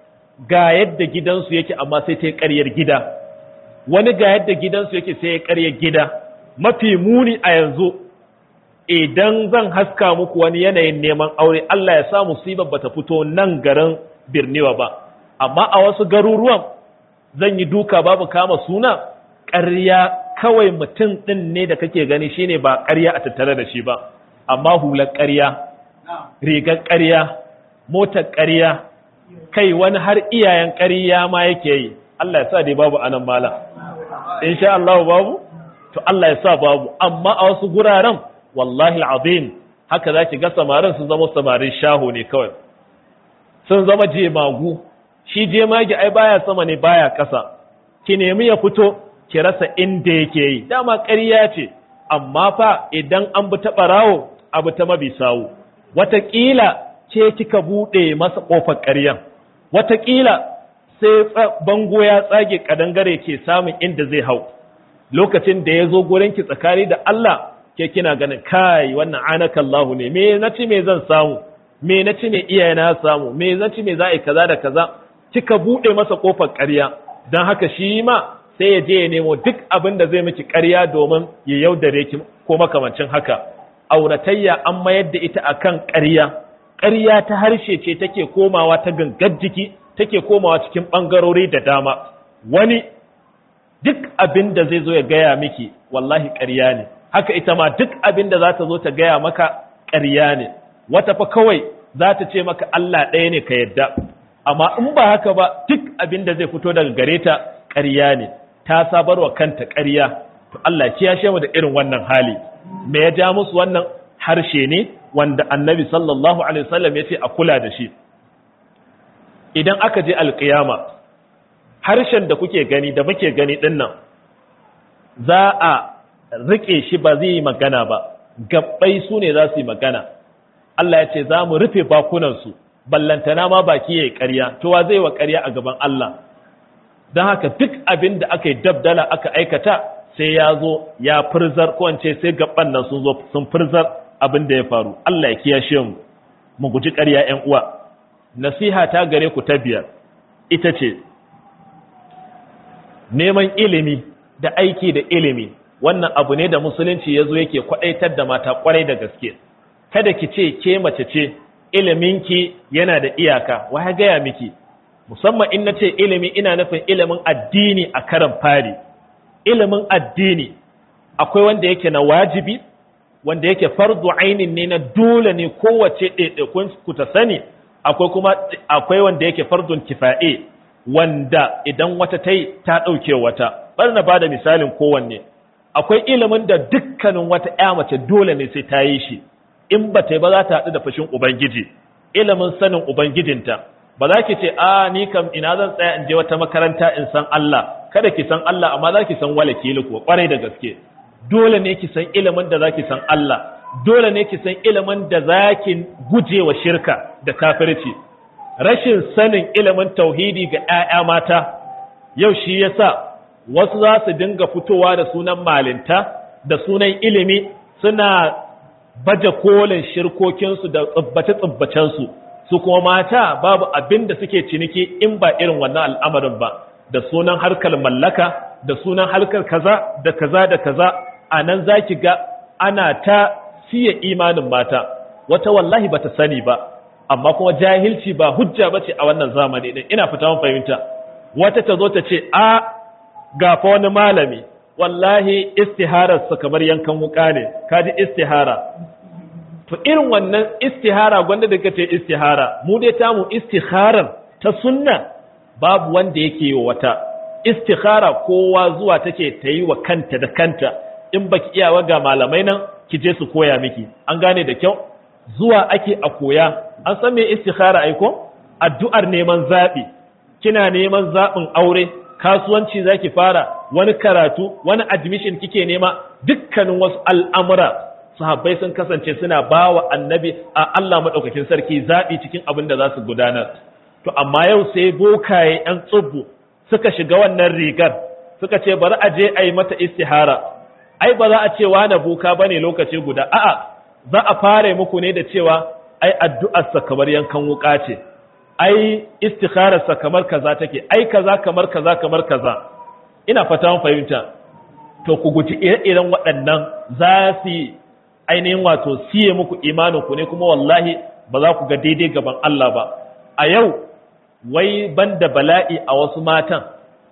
ga yadda gidansu yake amma sai ta yi ƙaryar gida wani ga yadda gidansu yake sai ya ƙaryar gida mafi muni a yanzu idan zan haska muku wani yanayin neman aure Allah ya sa musibar bata fito nan garin birniwa ba amma a wasu garuruwan zan yi duka babu kama suna ƙarya kawai mutum ɗin ne da kake gani shine ba ƙarya a tattare da shi ba amma hular ƙarya rigar ƙarya motar ƙarya kai wani har iyayen ƙarya ma yake yi Allah ya sa dai babu anan mala insha Allah babu to Allah ya sa babu amma a wasu guraren wallahi alazim haka zaki ga samarin sun zama samarin shaho ne kawai sun zama jemagu shi jemagi ai baya sama ne baya ƙasa ki nemi ya fito ki rasa inda yake yi dama ƙarya ce amma fa idan an bi ta ɓarawo abu ta mabi sawu wataƙila ce kika buɗe masa ƙofar ƙaryan wataƙila sai bango ya tsage ƙadangare ke samun inda zai hau lokacin da ya zo gurinki tsakani da Allah ke kina ganin kai wannan anaka Allahu ne me na ci me zan samu me na ci me iyaye na samu me na ci me za a yi kaza da kaza kika buɗe masa ƙofar ƙarya don haka shi ma sai ya je ya nemo duk abin da zai miki ƙarya domin ya yaudare ki ko makamancin haka auratayya an mayar da ita akan ƙarya ƙarya ta harshe ce take komawa ta gangar jiki take komawa cikin ɓangarori da dama wani duk abin da zai zo ya gaya miki wallahi ƙarya ne haka ita ma duk abin da za ta zo ta gaya maka ƙarya ne wata fa kawai za ta ce maka Allah ɗaya ne ka yadda amma in ba haka ba duk abin da zai fito daga gare ta ƙarya ne ta sabarwa kanta ƙarya to Allah kiyashe mu da irin wannan hali me ya ja musu wannan harshe ne wanda annabi sallallahu alaihi wasallam ya ce a kula da shi idan aka je alƙiyama harshen da kuke gani da muke gani din nan za a rike shi ba zai yi magana ba gabbai su ne za su yi magana Allah ya ce za mu rufe bakunansu ballantana ma baki ya yi ƙarya to wa zai wa ƙarya a gaban Allah don haka duk abin da aka yi dabdala aka aikata sai ya zo ya firzar ko ce sai gaban nan sun zo sun firzar abin da ya faru Allah ya kiyashe mu mu guji ƙarya ƴan uwa nasiha ta gare ku ta biyar ita ce neman ilimi da aiki da ilimi wannan abu ne da musulunci ya zo yake kwaɗaitar da mata kwarai da gaske kada ki ce ke mace ce iliminki yana da iyaka wa gaya miki musamman in na ce ilimi ina nufin ilimin addini a karan fari ilimin addini akwai wanda yake na wajibi wanda yake fardu ainin ne na dole ne kowace ɗaiɗaikun ku ta sani akwai kuma akwai wanda yake fardun kifa'e wanda idan wata ta yi ta ɗauke wata bari na bada misalin kowanne akwai ilimin da dukkanin wata ƴa mace dole ne sai ta yi shi in ba ta yi ba za ta haɗu da fashin ubangiji ilimin sanin ubangijinta ba za ki ce a ni kam ina zan tsaya in je wata makaranta in san Allah kada ki san Allah amma za ki san wala kili kuwa kwarai da gaske dole ne ki san ilimin da za ki san Allah dole ne ki san ilimin da za ki guje wa shirka da kafirci rashin sanin ilimin tauhidi ga 'ya'ya mata yau shi yasa wasu za su dinga fitowa da sunan malinta da sunan ilimi suna baje kolin shirkokinsu da tsibbace-tsibbacensu su kuma mata babu abin da suke ciniki in ba irin wannan al'amarin ba da sunan harkar mallaka da sunan harkar kaza da kaza da kaza a nan za ki ga ana ta siya imanin mata wata wallahi ba ta sani ba amma kuma jahilci ba hujja ba ce a wannan zamani ɗin ina fita fahimta wata ta zo ta ce a gafa wani malami wallahi istihararsa kamar yankan wuka ne kaji istihara to irin wannan istihara gwanda da kace istihara mu dai tamu istiharar ta sunna babu wanda yake yi wata istihara kowa zuwa take ta yi wa kanta da kanta in baki iyawa ga malamai nan ki je su koya miki an gane da kyau zuwa ake a koya an san me istihara aiko addu'ar neman zabi kina neman zabin aure kasuwanci zaki fara wani karatu wani admission kike nema dukkanin wasu al'amura sahabbai sun kasance suna bawa annabi a Allah madaukakin sarki zabi cikin abin da za su gudanar to amma yau sai bokaye yan tsubbu suka shiga wannan rigar suka ce bari a je a yi mata istihara ai ba za a ce wani boka bane lokaci guda a'a za a fara muku ne da cewa ai addu'arsa kamar yankan wuka ce ai istikhararsa kamar kaza take ai kaza kamar kaza kamar kaza ina fata mun fahimta to ku guji ire-iren waɗannan za su ainihin wato siye muku imanin ku ne kuma wallahi ba za ku ga daidai gaban Allah ba a yau wai banda bala'i a wasu matan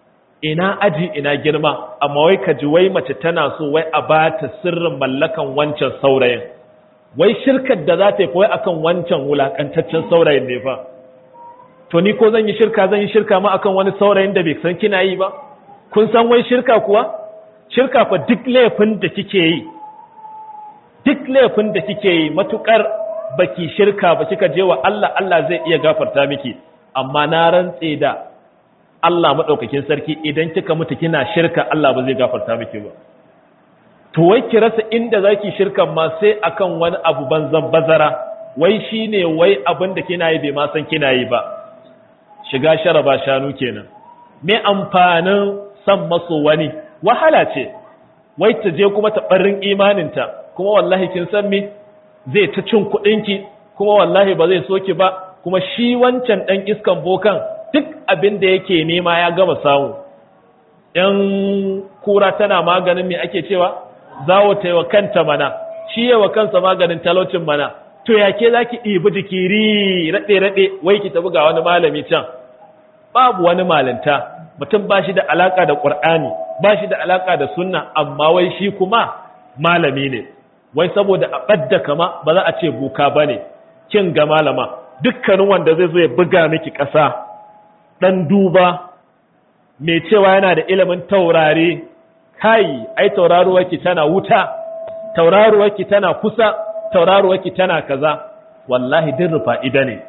ina aji ina girma amma wai ka ji wai mace tana so wai a ba ta sirrin mallakan wancan saurayin wai shirkar da za ta yi kawai akan wancan wulakantaccen saurayin ne fa to ni ko zan yi shirka zan yi shirka ma akan wani saurayin da bai san kina yi ba kun san wai shirka kuwa shirka fa duk laifin da kike yi duk laifin da kike yi matukar baki shirka ba kika je wa Allah Allah zai iya gafarta miki amma na rantse da Allah madaukakin sarki idan kika mutu kina shirka Allah ba zai gafarta miki ba to wai ki rasa inda zaki shirkan ma sai akan wani abu banzan bazara wai shine wai abin da kina yi bai ma san kina yi ba shiga sharaba shanu kenan me amfanin san maso wani wahala ce wai ta je kuma ta barin imaninta kuma wallahi kin san me zai ta cin kuɗinki kuma wallahi ba zai soki ba kuma shi wancan ɗan iskan bokan duk abin da yake nema ya gama samu ‘yan kura tana maganin me ake cewa zawo ta yi wa kanta mana shi yi wa kansa maganin talaucin mana to ya ke za ki ɗibi jikiri raɗe-raɗe wai ki tafi ga wani malami can babu wani malinta mutum ba shi da alaƙa da ƙur'ani ba shi da alaka da sunna amma wai shi kuma malami ne wai saboda a ɓadda kama ba za a ce buka ba ne kin ga malama dukkanin wanda zai zo ya buga miki ƙasa ɗan duba mai cewa yana da ilimin taurari kai ai tauraruwarki tana wuta tauraruwarki tana kusa tauraruwarki tana kaza wallahi din rufa'ida ne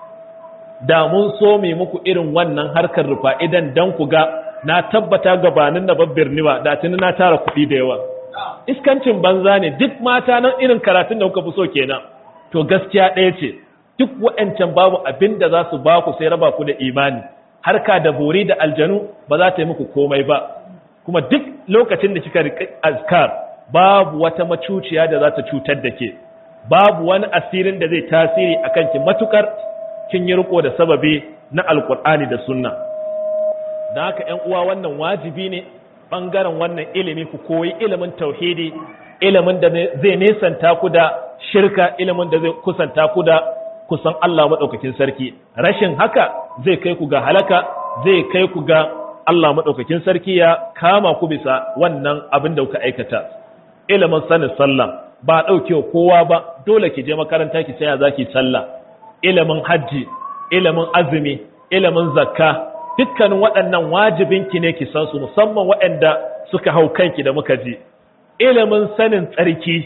da mun so mai muku irin wannan harkar rufa'idan dan ku ga na tabbata gabanin na babbir niwa da tuni na tara kuɗi da yawa iskancin banza ne duk mata nan irin karatun da kuka fi so kenan to gaskiya ɗaya ce duk wa'ancan babu abin da za su ba ku sai raba ku da imani harka da bori da aljanu ba za ta yi muku komai ba kuma duk lokacin da kika riƙi azkar babu wata macuciya da za ta cutar da ke babu wani asirin da zai tasiri a kanki matukar kin yi riko da sababi na alkur'ani da sunna don haka ‘yan uwa wannan wajibi ne ɓangaren wannan ilimi ku koyi ilimin tauhidi ilimin da zai nesanta ku da shirka ilimin da zai kusanta ku da kusan Allah maɗaukakin sarki rashin haka zai kai ku ga halaka zai kai ku ga Allah maɗaukakin sarki ya kama ku bisa wannan abin da kuka aikata ilimin sanin sallah ba ɗauke kowa ba dole ki je makaranta ki saya za ki sallah ilimin hajji ilimin azumi ilimin zakka dukkanin waɗannan wajibinki ne ki san su musamman waɗanda suka hau kanki da muka ji ilimin sanin tsarki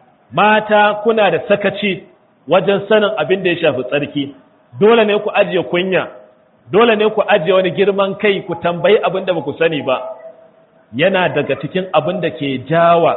mata kuna da sakaci wajen sanin abin da ya shafi tsarki dole ne ku ajiye kunya dole ne ku ajiye wani girman kai ku tambayi abin da ba ku sani ba yana daga cikin abin da ke jawa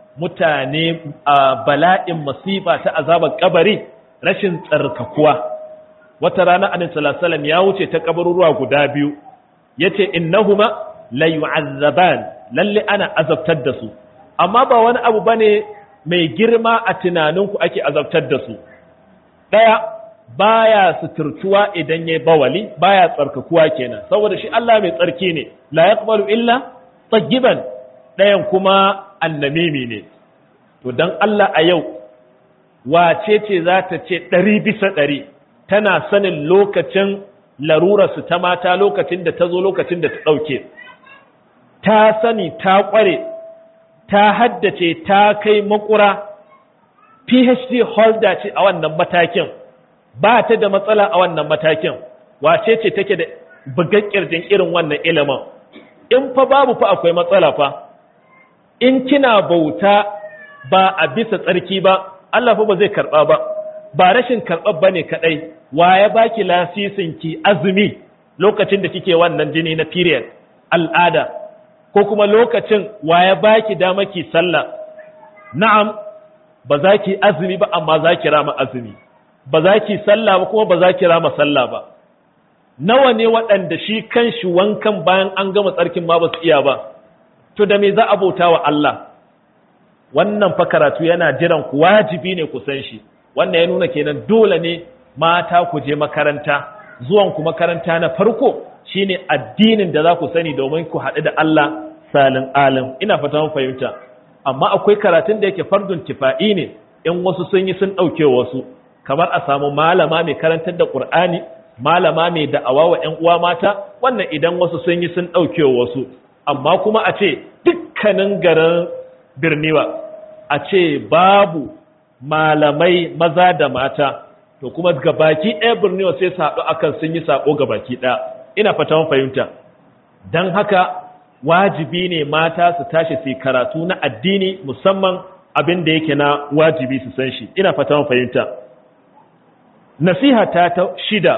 mutane a bala'in masifa ta azabar kabari rashin tsarkakuwa wata rana annabi sallallahu alaihi ya wuce ta kabaruruwa guda biyu yace innahuma la yu'azzaban lalle ana azabtar da su amma ba wani abu bane mai girma a tunaninku ake azabtar da su daya baya suturtuwa idan yayi bawali baya tsarkakuwa kenan saboda shi Allah mai tsarki ne la yaqbalu illa tayyiban dayan kuma annamimi ne to dan Allah a yau wace ce za ta ce ɗari bisa ɗari tana sanin lokacin larurarsu ta mata lokacin da ta zo lokacin da ta ɗauke ta sani ta ƙware ta haddace ta kai makura phd holder ce a wannan matakin ba ta da matsala a wannan matakin wace ce take da bugakkiyar irin wannan ilimin in fa babu fa akwai matsala fa in kina bauta ba a bisa tsarki ba Allah fa ba zai karɓa ba ba rashin karɓar ba ne kaɗai wa ya baki lasisin ki azumi lokacin da kike wannan jini na period al'ada ko kuma lokacin wa ya baki dama ki sallah na'am ba za ki azumi ba amma za ki rama azumi ba za ki sallah ba kuma ba za ki rama sallah ba nawa ne waɗanda shi kanshi wankan bayan an gama tsarkin ma ba su iya ba to da me za a bauta wa Allah wannan fa karatu yana jiran ku wajibi ne ku san shi wannan ya nuna kenan dole ne mata ku je makaranta zuwan ku makaranta na farko shine addinin da za ku sani domin ku haɗu da Allah salin alim ina fata mun fahimta amma akwai karatun da yake fardun tifa'i ne in wasu sun yi sun ɗauke wasu kamar a samu malama mai karantar da Qur'ani malama mai da'awa wa ƴan uwa mata wannan idan wasu sun yi sun ɗauke wasu amma kuma a ce dukkanin garin birniwa a ce babu malamai maza da mata to kuma gabaki ɗaya birniwa sai su haɗu akan sun yi saƙo gabaki ɗaya ina fata fahimta don haka wajibi ne mata su tashi su karatu na addini musamman abin da yake na wajibi su san shi ina fata fahimta nasiha ta ta shida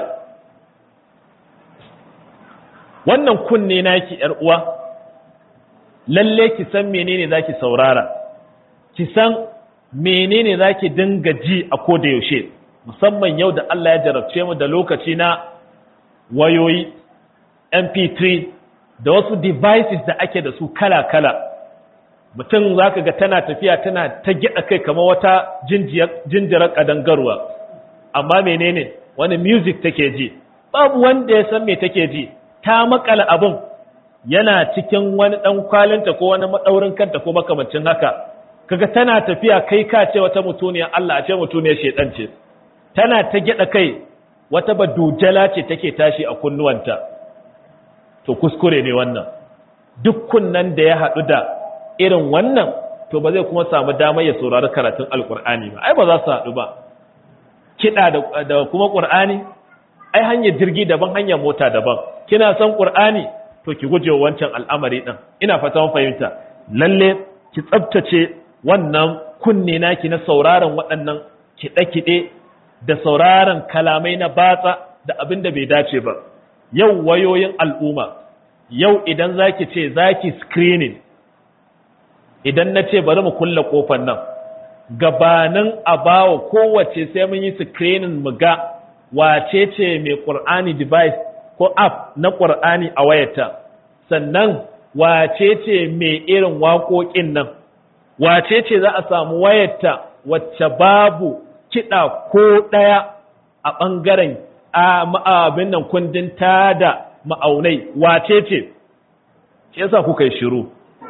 wannan kunne naki yar uwa lalle ki san menene zaki saurara ki san menene zaki dinga ji a koda yaushe musamman yau da Allah ya jarabce mu da lokaci na wayoyi mp3 da wasu devices da ake da su kala-kala mutum zaka ga tana tafiya tana ta gida kai kamar wata jinjirar kadangarwa amma menene wani music take ji babu wanda ya san me take ji ta makala abin yana cikin wani dan kwalinta ko wani madaurin kanta ko makamancin haka kaga tana tafiya kai ka ce wata mutuniyar Allah a ce mutuniyar shedan ce tana ta gida kai wata badujala ce take tashi a kunnuwanta to kuskure ne wannan duk kunnan da ya haɗu da irin wannan to ba zai kuma samu damar ya saurari karatun alkur'ani ba ai ba za su haɗu ba kiɗa da kuma ƙur'ani ai hanyar jirgi daban hanyar mota daban kina son ƙur'ani to ki guje wancan al'amari ɗin ina fata fahimta lalle ki tsabtace wannan kunne naki na sauraron waɗannan kiɗe-kiɗe da sauraron kalamai na batsa da abin da bai dace ba yau wayoyin al'umma yau idan zaki ce zaki screening idan na ce bari mu kulle kofar nan gabanin a bawa kowace sai mun yi screening mu ga wace ce mai ƙur'ani device ko app na ƙur'ani a wayarta sannan wace ce mai irin waƙoƙin nan wace ce za a samu wayarta wacce babu kiɗa ko ɗaya a ɓangaren abin nan kundin tada ma'aunai wace ce shi yasa kuka yi shiru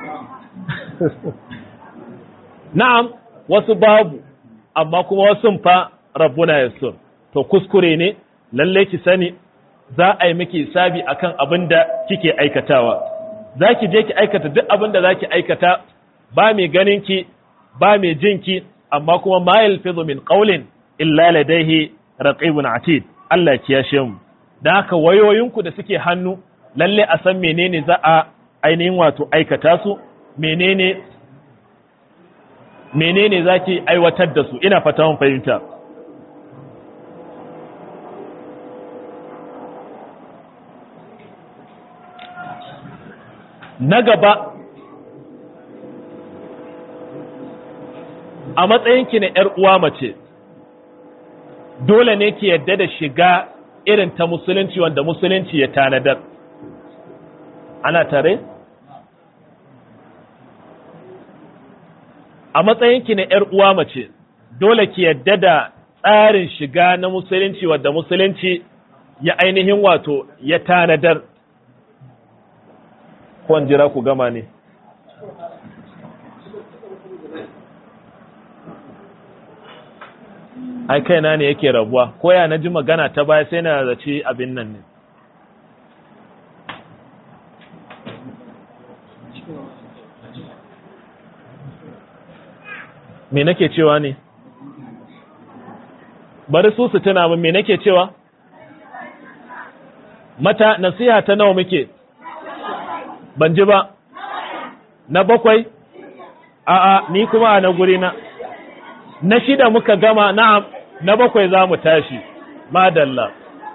na'am wasu babu amma kuma wasu fa rabbuna yassur to kuskure ne lalle ki sani za a yi miki sabi akan abin da kike aikatawa za ki je ki aikata duk abin da za ki aikata ba mai ganin ki ba mai jin ki amma kuma ma yalfizu min qawlin illa ladayhi raqibun atid Allah ya yashe mu dan haka wayoyinku da suke hannu lalle a san menene za a ainihin wato aikata su menene menene zaki aiwatar da su ina fata mun fahimta na gaba a matsayinki na ‘yar uwa mace dole ne ki yadda da shiga irin ta musulunci wanda musulunci ya tanadar ana tare? a matsayinki na ‘yar uwa mace dole ki yadda da tsarin shiga na musulunci wanda musulunci ya ainihin wato ya tanadar kwan jira ku gama ne ai kaina ne yake rabuwa ko ya na ji magana ta baya sai na zaci abin nan ne me nake cewa ne bari su su tuna min me nake cewa mata nasiha ta nawa muke ban ji ba na bakwai a'a ni kuma a na guri na na shida muka gama na'am na bakwai za mu tashi madalla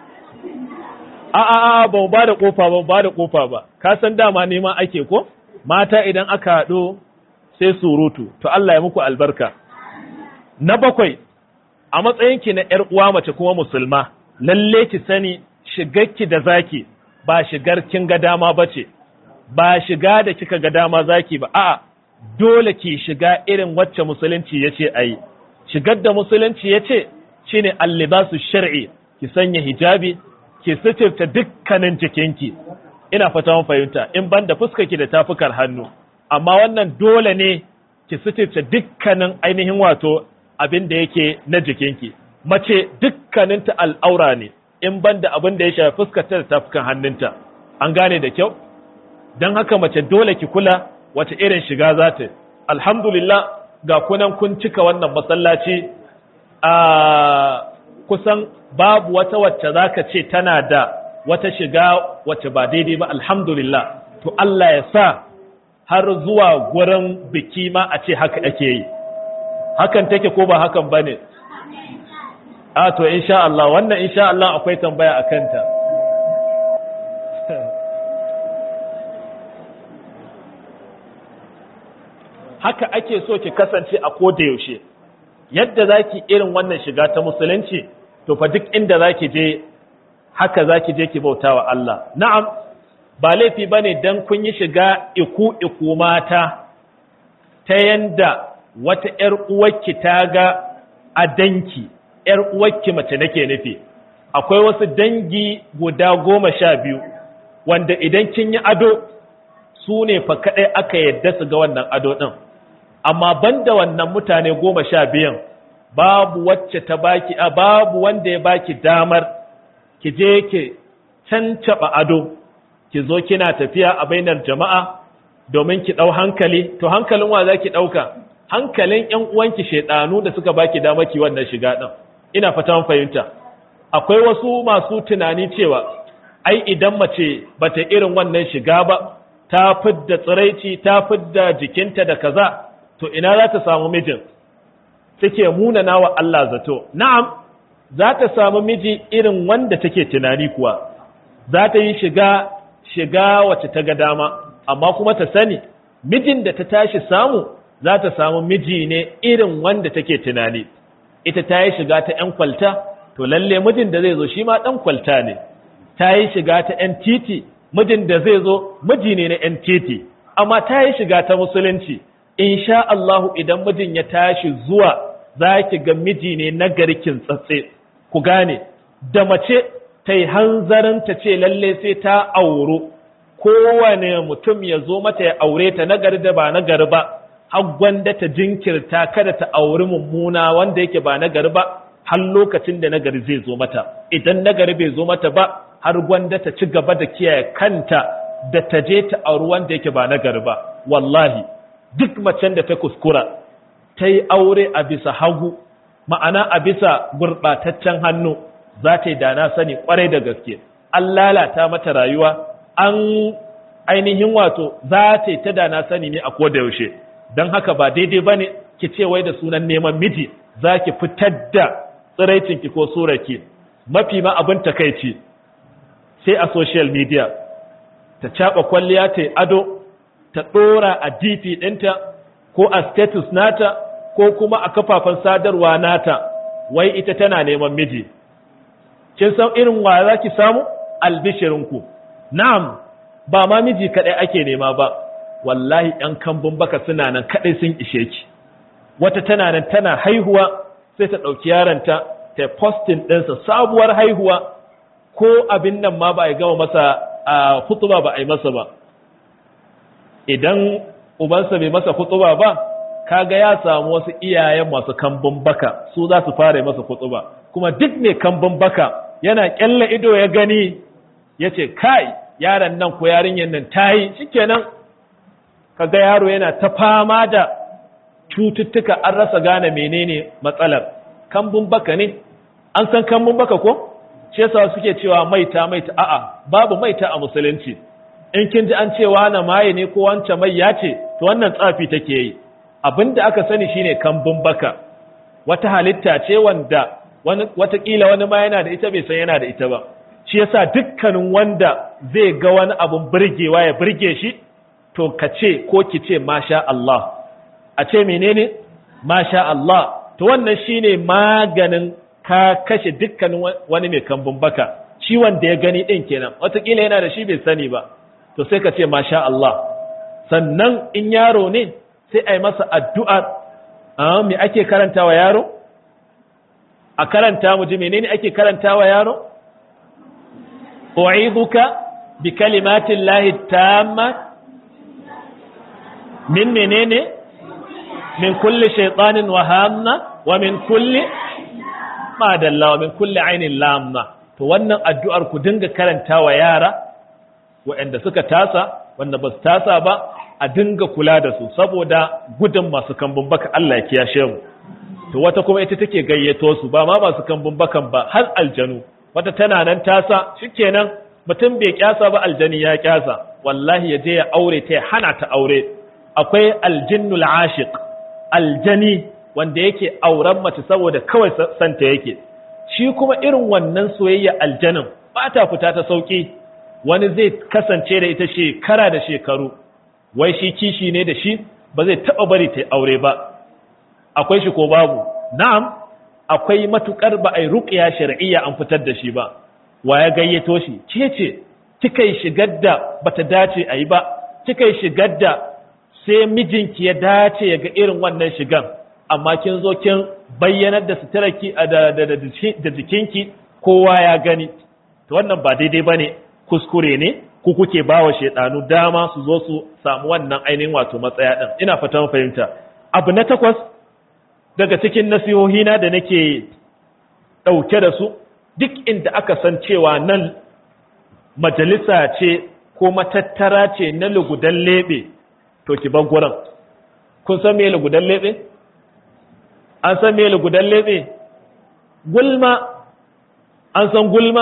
a'a a'a ba ba da kofa ba ba da kofa ba ka san dama neman ake ko mata idan aka haɗu sai surutu to Allah ya muku albarka na bakwai a matsayinki na ƴar uwa mace kuma musulma lalle ki sani shigarki da zaki ba shigar kin ga dama bace ba shiga da kika ga dama zaki ba a'a dole ki shiga irin wacce musulunci yace ayi shigar da musulunci yace shine allibasu shar'i ki sanya hijabi ki sitirta dukkanin jikinki ina fata mun fahimta in banda fuskarki da tafukar hannu amma wannan dole ne ki sitirta dukkanin ainihin wato abin da yake na jikinki mace dukkaninta al'aura ne in banda abin da ya shafi fuskarta da tafukan hannunta an gane da kyau don haka mace dole ki kula wace irin shiga za ta alhamdulillah ga kunan kun cika wannan masallaci a kusan babu wata wacce za ka ce tana da wata shiga wacce ba daidai ba alhamdulillah to Allah ya sa har zuwa gurin biki ma a ce haka ake yi hakan take ko ba hakan ba ne a to insha Allah wannan insha Allah akwai tambaya a kanta haka ake so ki kasance a koda yaushe yadda zaki irin wannan shiga ta musulunci to fa duk inda zaki je haka zaki je ki bautawa Allah na'am ba laifi bane dan kun yi shiga iku iku mata ta yanda wata ƴar uwarki ta ga a danki ƴar uwarki mace nake nufi akwai wasu dangi guda goma sha biyu wanda idan kin yi ado su ne fa kaɗai aka yadda su ga wannan ado ɗin amma banda wannan mutane goma sha biyan babu wacce ta baki a babu wanda ya baki damar ki je ki cancaba ado ki zo kina tafiya a bainar jama'a domin ki ɗau hankali to hankalin wa za ki ɗauka hankalin ‘yan uwanki shaidanu da suka baki dama ki wannan shiga ɗin ina fata fahimta akwai wasu masu tunani cewa ai idan mace bata irin wannan shiga ba ta fidda tsiraici ta fidda jikinta da kaza to ina za ta samu mijin take munana wa Allah zato na'am za ta samu miji irin wanda take tunani kuwa za ta yi shiga shiga wacce ta ga dama amma kuma ta sani mijin da ta tashi samu za ta samu miji ne irin wanda take tunani ita ta yi shiga ta 'yan kwalta to lalle mijin da zai zo shi ma ɗan kwalta ne ta yi shiga ta 'yan titi mijin da zai zo miji ne na 'yan titi amma ta yi shiga ta musulunci insha Allahu idan mijin ya tashi zuwa za ki ga miji ne na garkin tsatse ku gane da mace ta yi hanzarin ta ce lalle sai ta auro kowane mutum ya zo mata ya aure ta nagari da ba nagari ba har gwanda ta jinkirta kada ta auri mummuna wanda yake ba nagari ba har lokacin da nagari zai zo mata idan nagari bai zo mata ba har gwanda ta ci gaba da kiyaye kanta da ta je ta auri wanda yake ba nagari ba wallahi duk macen da ta kuskura ta yi aure a bisa hagu ma'ana a bisa gurɓataccen hannu za ta yi dana sani kwarai da gaske an lalata mata rayuwa an ainihin wato za ta yi ta dana sani ne a koda yaushe don haka ba daidai ba ne ki ce wai da sunan neman miji za ki fitar da tsiraicinki ko surarki mafi ma abin takaici sai a social media ta caɓa kwalliya ta yi ado ta ɗora a dp ɗinta ko a status nata ko kuma a kafafen sadarwa nata wai ita tana neman miji kin san irin wa za ki samu albishirinku na'am ba ma miji kaɗai ake nema ba wallahi ‘yan kambun baka suna nan kaɗai sun ishe ki wata tana nan tana haihuwa sai ta ɗauki yaronta ta postin ɗinsa sabuwar haihuwa ko abin nan ma ba a gama masa a hutuba ba a yi masa ba idan ubansa bai masa hutuba ba kaga ya samu wasu iyayen masu kambun baka su za su fara masa hutuba kuma duk mai kambun baka yana kyalla ido ya gani ya ce kai yaron nan ko yarinyar nan ta yi shikenan kaga yaro yana ta fama da cututtuka an rasa gane menene matsalar kambun baka ne an san kambun baka ko shi yasa suke cewa maita maita a'a babu maita a musulunci in kin ji an cewa na maye ne ko wance mai ya ce to wannan tsafi take yi abinda aka sani shine kambun baka wata halitta ce wanda wani watakila wani ma yana da ita bai san yana da ita ba shi yasa dukkanin wanda zai ga wani abun burgewa ya burge shi to ka ce ko ki ce masha Allah a ce menene masha Allah to wannan shine maganin ka kashe dukkanin wani mai kambun baka shi wanda ya gani din kenan watakila yana da shi bai sani ba to sai ka ce masha Allah sannan in yaro ne sai a yi masa addu'a a me ake karanta wa yaro a karanta mu ji menene ake karanta wa yaro u'iduka bi kalimatin lahi tamma min menene min kulli shaitanin wa hamna wa min kulli madalla wa min kulli ainin lamma to wannan addu'ar ku dinga karanta wa yara waɗanda suka tasa wanda ba su tasa ba a dinga kula da su saboda gudun masu kambun baka Allah ya kiyashe mu to wata kuma ita take gayyato su ba ma masu kambun bakan ba har aljanu wata tana nan tasa shikenan mutum bai kyasa ba aljani ya kyasa wallahi ya je ya aure ta ya hana ta aure akwai aljinnul ashiq aljani wanda yake auren mace saboda kawai santa yake shi kuma irin wannan soyayya aljanin ba ta fita ta sauki wani zai kasance da ita shekara da shekaru wai shi kishi ne da shi ba zai taba bari ta aure ba akwai shi ko babu na'am akwai matukar ba ai ruqya shar'iyya an fitar da shi ba wa ya gayyato shi ke ce kika yi shigar da bata dace a yi ba kika yi shigar da sai mijinki ya dace ya ga irin wannan shigan amma kin zo kin bayyanar da suturarki da da jikinki kowa ya gani to wannan ba daidai bane kuskure ne ku kuke bawa shedanu dama su zo su samu wannan ainihin wato matsaya din ina fatan fahimta abu na takwas daga cikin nasihohina da nake dauke da su duk inda aka san cewa nan majalisa ce ko matattara ce na lugudan lebe to ki bar gurin kun san me lugudan lebe an san me lugudan lebe gulma an san gulma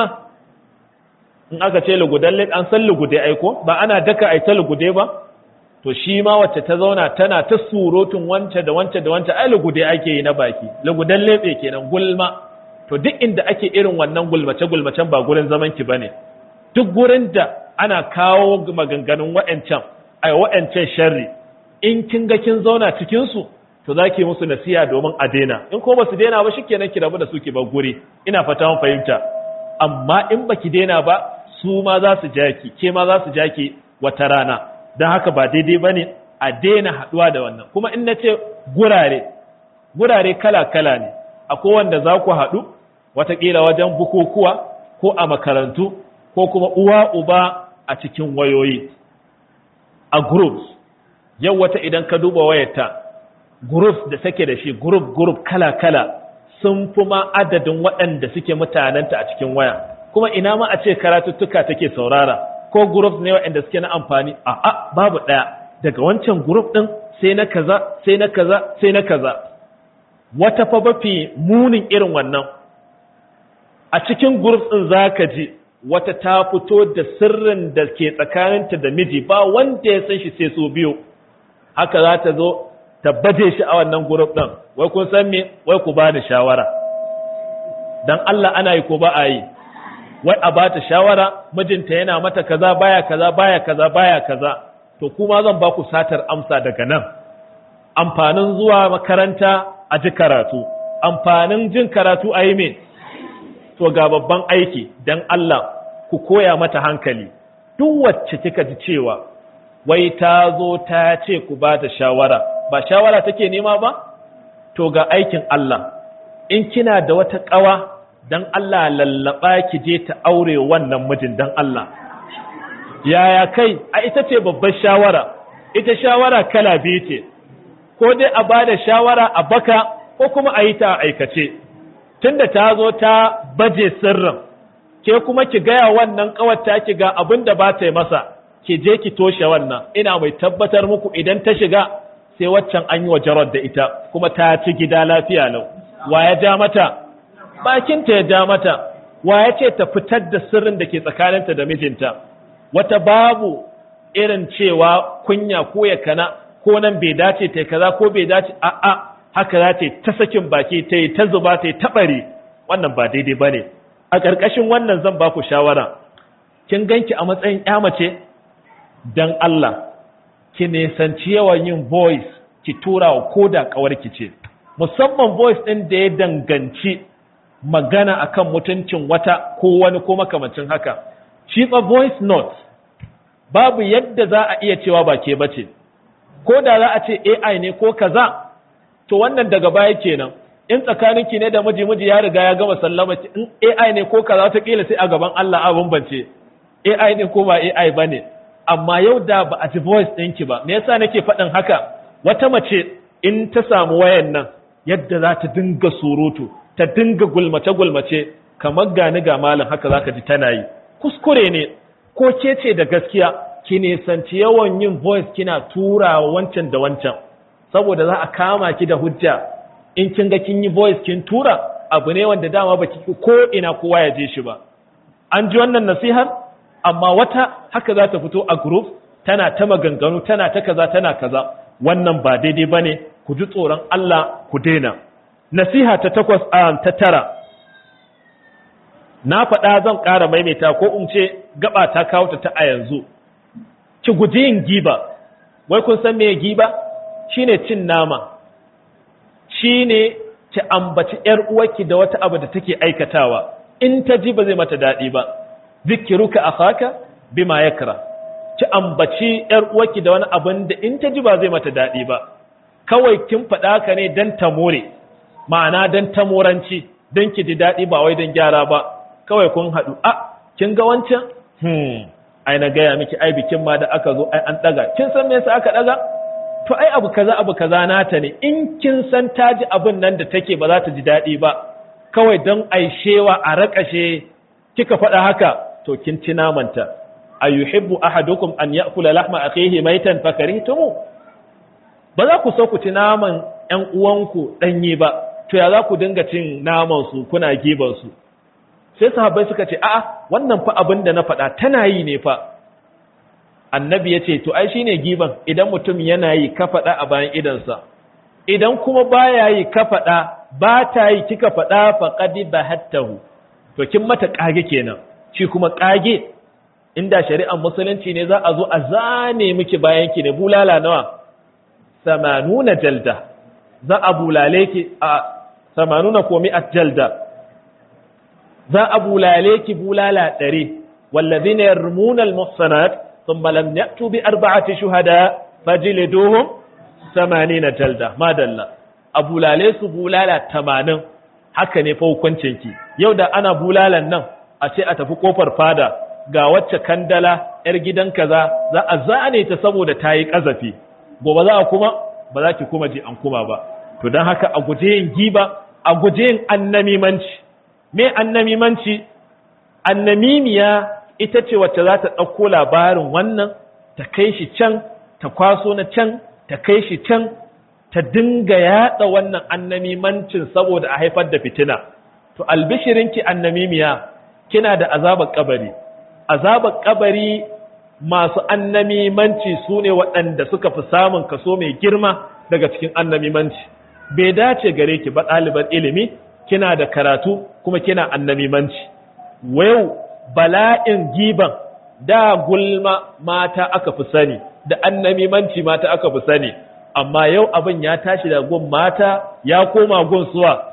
in aka ce lugudan lebe an san lugude aiko ba ana daka ai ta lugude ba to shi ma wacce ta zauna tana ta surutun wance da wance da wance ai lugude ake yi na baki lugudan lebe kenan gulma to duk inda ake irin wannan gulmace gulmacen ba gurin zaman ki bane duk gurin da ana kawo maganganun wa'ancan ai wa'ancan sharri in kin ga kin zauna cikin su to zaki musu nasiha domin a daina in ko basu daina ba shikenan ki rabu da su ki bar guri ina fata mun fahimta amma in baki daina ba su ma za su jaki ke ma za su jaki wata rana don haka ba daidai ba ne a daina haɗuwa da wannan kuma in na ce gurare gurare kala-kala ne akwai wanda za ku haɗu watakila wajen bukukuwa ko a makarantu ko kuma uwa uba a cikin wayoyi a groups yau wata idan ka duba wayarta groups da take da shi group group kala-kala sun fi ma adadin waɗanda suke mutanenta a cikin waya kuma ina ma a ce karatuttuka take saurara ko group ne waɗanda suke na amfani a a babu ɗaya daga wancan group ɗin sai na kaza sai na kaza sai na kaza wata fa mafi munin irin wannan a cikin group ɗin zaka ji wata ta fito da sirrin da ke tsakaninta da miji ba wanda ya san shi sai so biyu haka za ta zo ta baje shi a wannan group ɗin wai kun san me wai ku bani shawara dan Allah ana yi ko ba a yi wai a bata shawara mijinta yana mata kaza baya kaza baya kaza baya kaza to kuma zan ba ku satar amsa daga nan amfanin zuwa makaranta a ji karatu amfanin jin karatu a yi me to ga babban aiki dan Allah ku koya mata hankali duk wacce kika ji cewa wai ta zo ta ce ku ba ta shawara ba shawara take nema ba to ga aikin Allah in kina da wata ƙawa dan Allah lallaba ki je ta aure wannan mijin dan Allah yaya kai a ita ce babbar shawara ita shawara kala biyu ce ko dai a bada shawara a baka ko kuma a yi ta aikace tunda ta zo ta baje sirrin ke kuma ki gaya wannan kawata ki ga abin da ba ta yi masa ki je ki toshe wannan ina mai tabbatar muku idan ta shiga sai waccan an yi wa jarar da ita kuma ta ci gida lafiya lau wa ya ja mata bakinta ya ja mata wa ya ce ta fitar da sirrin da ke tsakaninta da mijinta wata babu irin cewa kunya ko ya kana ko nan bai dace ta kaza ko bai dace a'a haka za ta ta sakin baki ta yi ta zuba ta yi taɓari wannan ba daidai ba ne a ƙarƙashin wannan zan ba ku shawara kin ganki a matsayin ƴa mace dan Allah ki nisanci yawan yin voice ki tura wa koda ƙawarki ce musamman voice ɗin da ya danganci magana akan mutuncin wata ko wani ko makamancin haka shi fa voice note babu yadda za a iya cewa ba ke bace ko da za a ce AI ne ko kaza to wannan daga baya kenan in tsakaninki ne da miji miji ya riga ya gama sallama in AI ne ko kaza ta kila sai a gaban Allah a bambance AI ne ko ba AI bane amma yau da ba a ji voice ɗinki ba me yasa nake faɗin haka wata mace in ta samu wayan nan yadda za ta dinga surutu ta dinga gulmace-gulmace kamar gani ga malam haka zaka ji tana yi kuskure ne ko ke ce da gaskiya ki nisanci yawan yin voice kina tura wancan da wancan saboda za a kama ki da hujja in kin ga kin yi voice kin tura abu ne wanda dama baki ko ina kowa ya je shi ba an ji wannan nasihar amma wata haka za ta fito a group tana ta maganganu tana ta kaza tana kaza wannan ba daidai bane ku ji tsoron Allah ku daina nasiha ta takwas a ta tara na faɗa zan ƙara maimaita ko in ce gaba ta kawo ta a yanzu ki guji yin giba wai kun san me giba shine cin nama shine ki ambaci yar uwarki da wata abu da take aikatawa in ta ji ba zai mata daɗi ba zikiruka akhaka bima yakra ki ambaci yar uwarki da wani abin da in ta ji ba zai mata daɗi ba kawai kin faɗa ka ne dan ta more ma'ana dan ta moranci dan ki ji daɗi ba wai dan gyara ba kawai kun haɗu a kin ga wancan hmm ai na gaya miki ai bikin ma da aka zo ai an ɗaga kin san me yasa aka ɗaga to ai abu kaza abu kaza nata ne in kin san ta ji abin nan da take ba za ta ji daɗi ba kawai don aishewa a raƙashe kika faɗa haka to kin ci namanta ayuhibbu ahadukum an ya'kula lahma akhihi maitan fakarihtumu ba za ku so ku ci naman ƴan uwanku danye ba to ya za ku dinga cin naman su kuna giban su sai sahabbai suka ce a'a wannan fa abin da na faɗa tana yi ne fa annabi ya ce to ai shine giban idan mutum yana yi ka faɗa a bayan idansa idan kuma baya yi ka faɗa ba ta yi kika faɗa faqadi bahattahu to kin mata kage kenan shi kuma kage inda shari'ar musulunci ne za a zo a zane miki bayan ki ne bulala nawa samanuna jalda za a bulale ki a samanuna ko mi'at jalda za a bulale ki bulala ɗari wallazina yarmuna almuhsanat thumma lam ya'tu bi arba'ati shuhada fajliduhum samanina jalda madalla a bulale su bulala tamanin haka ne fa hukuncin ki yau da ana bulalan nan a ce a tafi kofar fada ga wacce kandala yar gidan kaza za a zane ta saboda ta yi kazafi gobe za a kuma ba za ki kuma je an kuma ba to don haka a guje yin giba a guje yin annamimanci me annamimanci annamimiya ita ce wacce za ta ɗauko labarin wannan ta kai shi can ta kwaso na can ta kai shi can ta dinga yaɗa wannan annamimancin saboda a haifar da fitina to albishirinki annamimiya kina da azabar kabari azabar kabari masu annamimanci su ne waɗanda suka fi samun kaso mai girma daga cikin annamimanci bai dace gare ki ba ɗaliban ilimi kina da karatu kuma kina annamimanci wayo bala'in giban da gulma mata aka fi sani da annamimanci mata aka fi sani amma yau abin ya tashi da gun mata ya koma gun suwa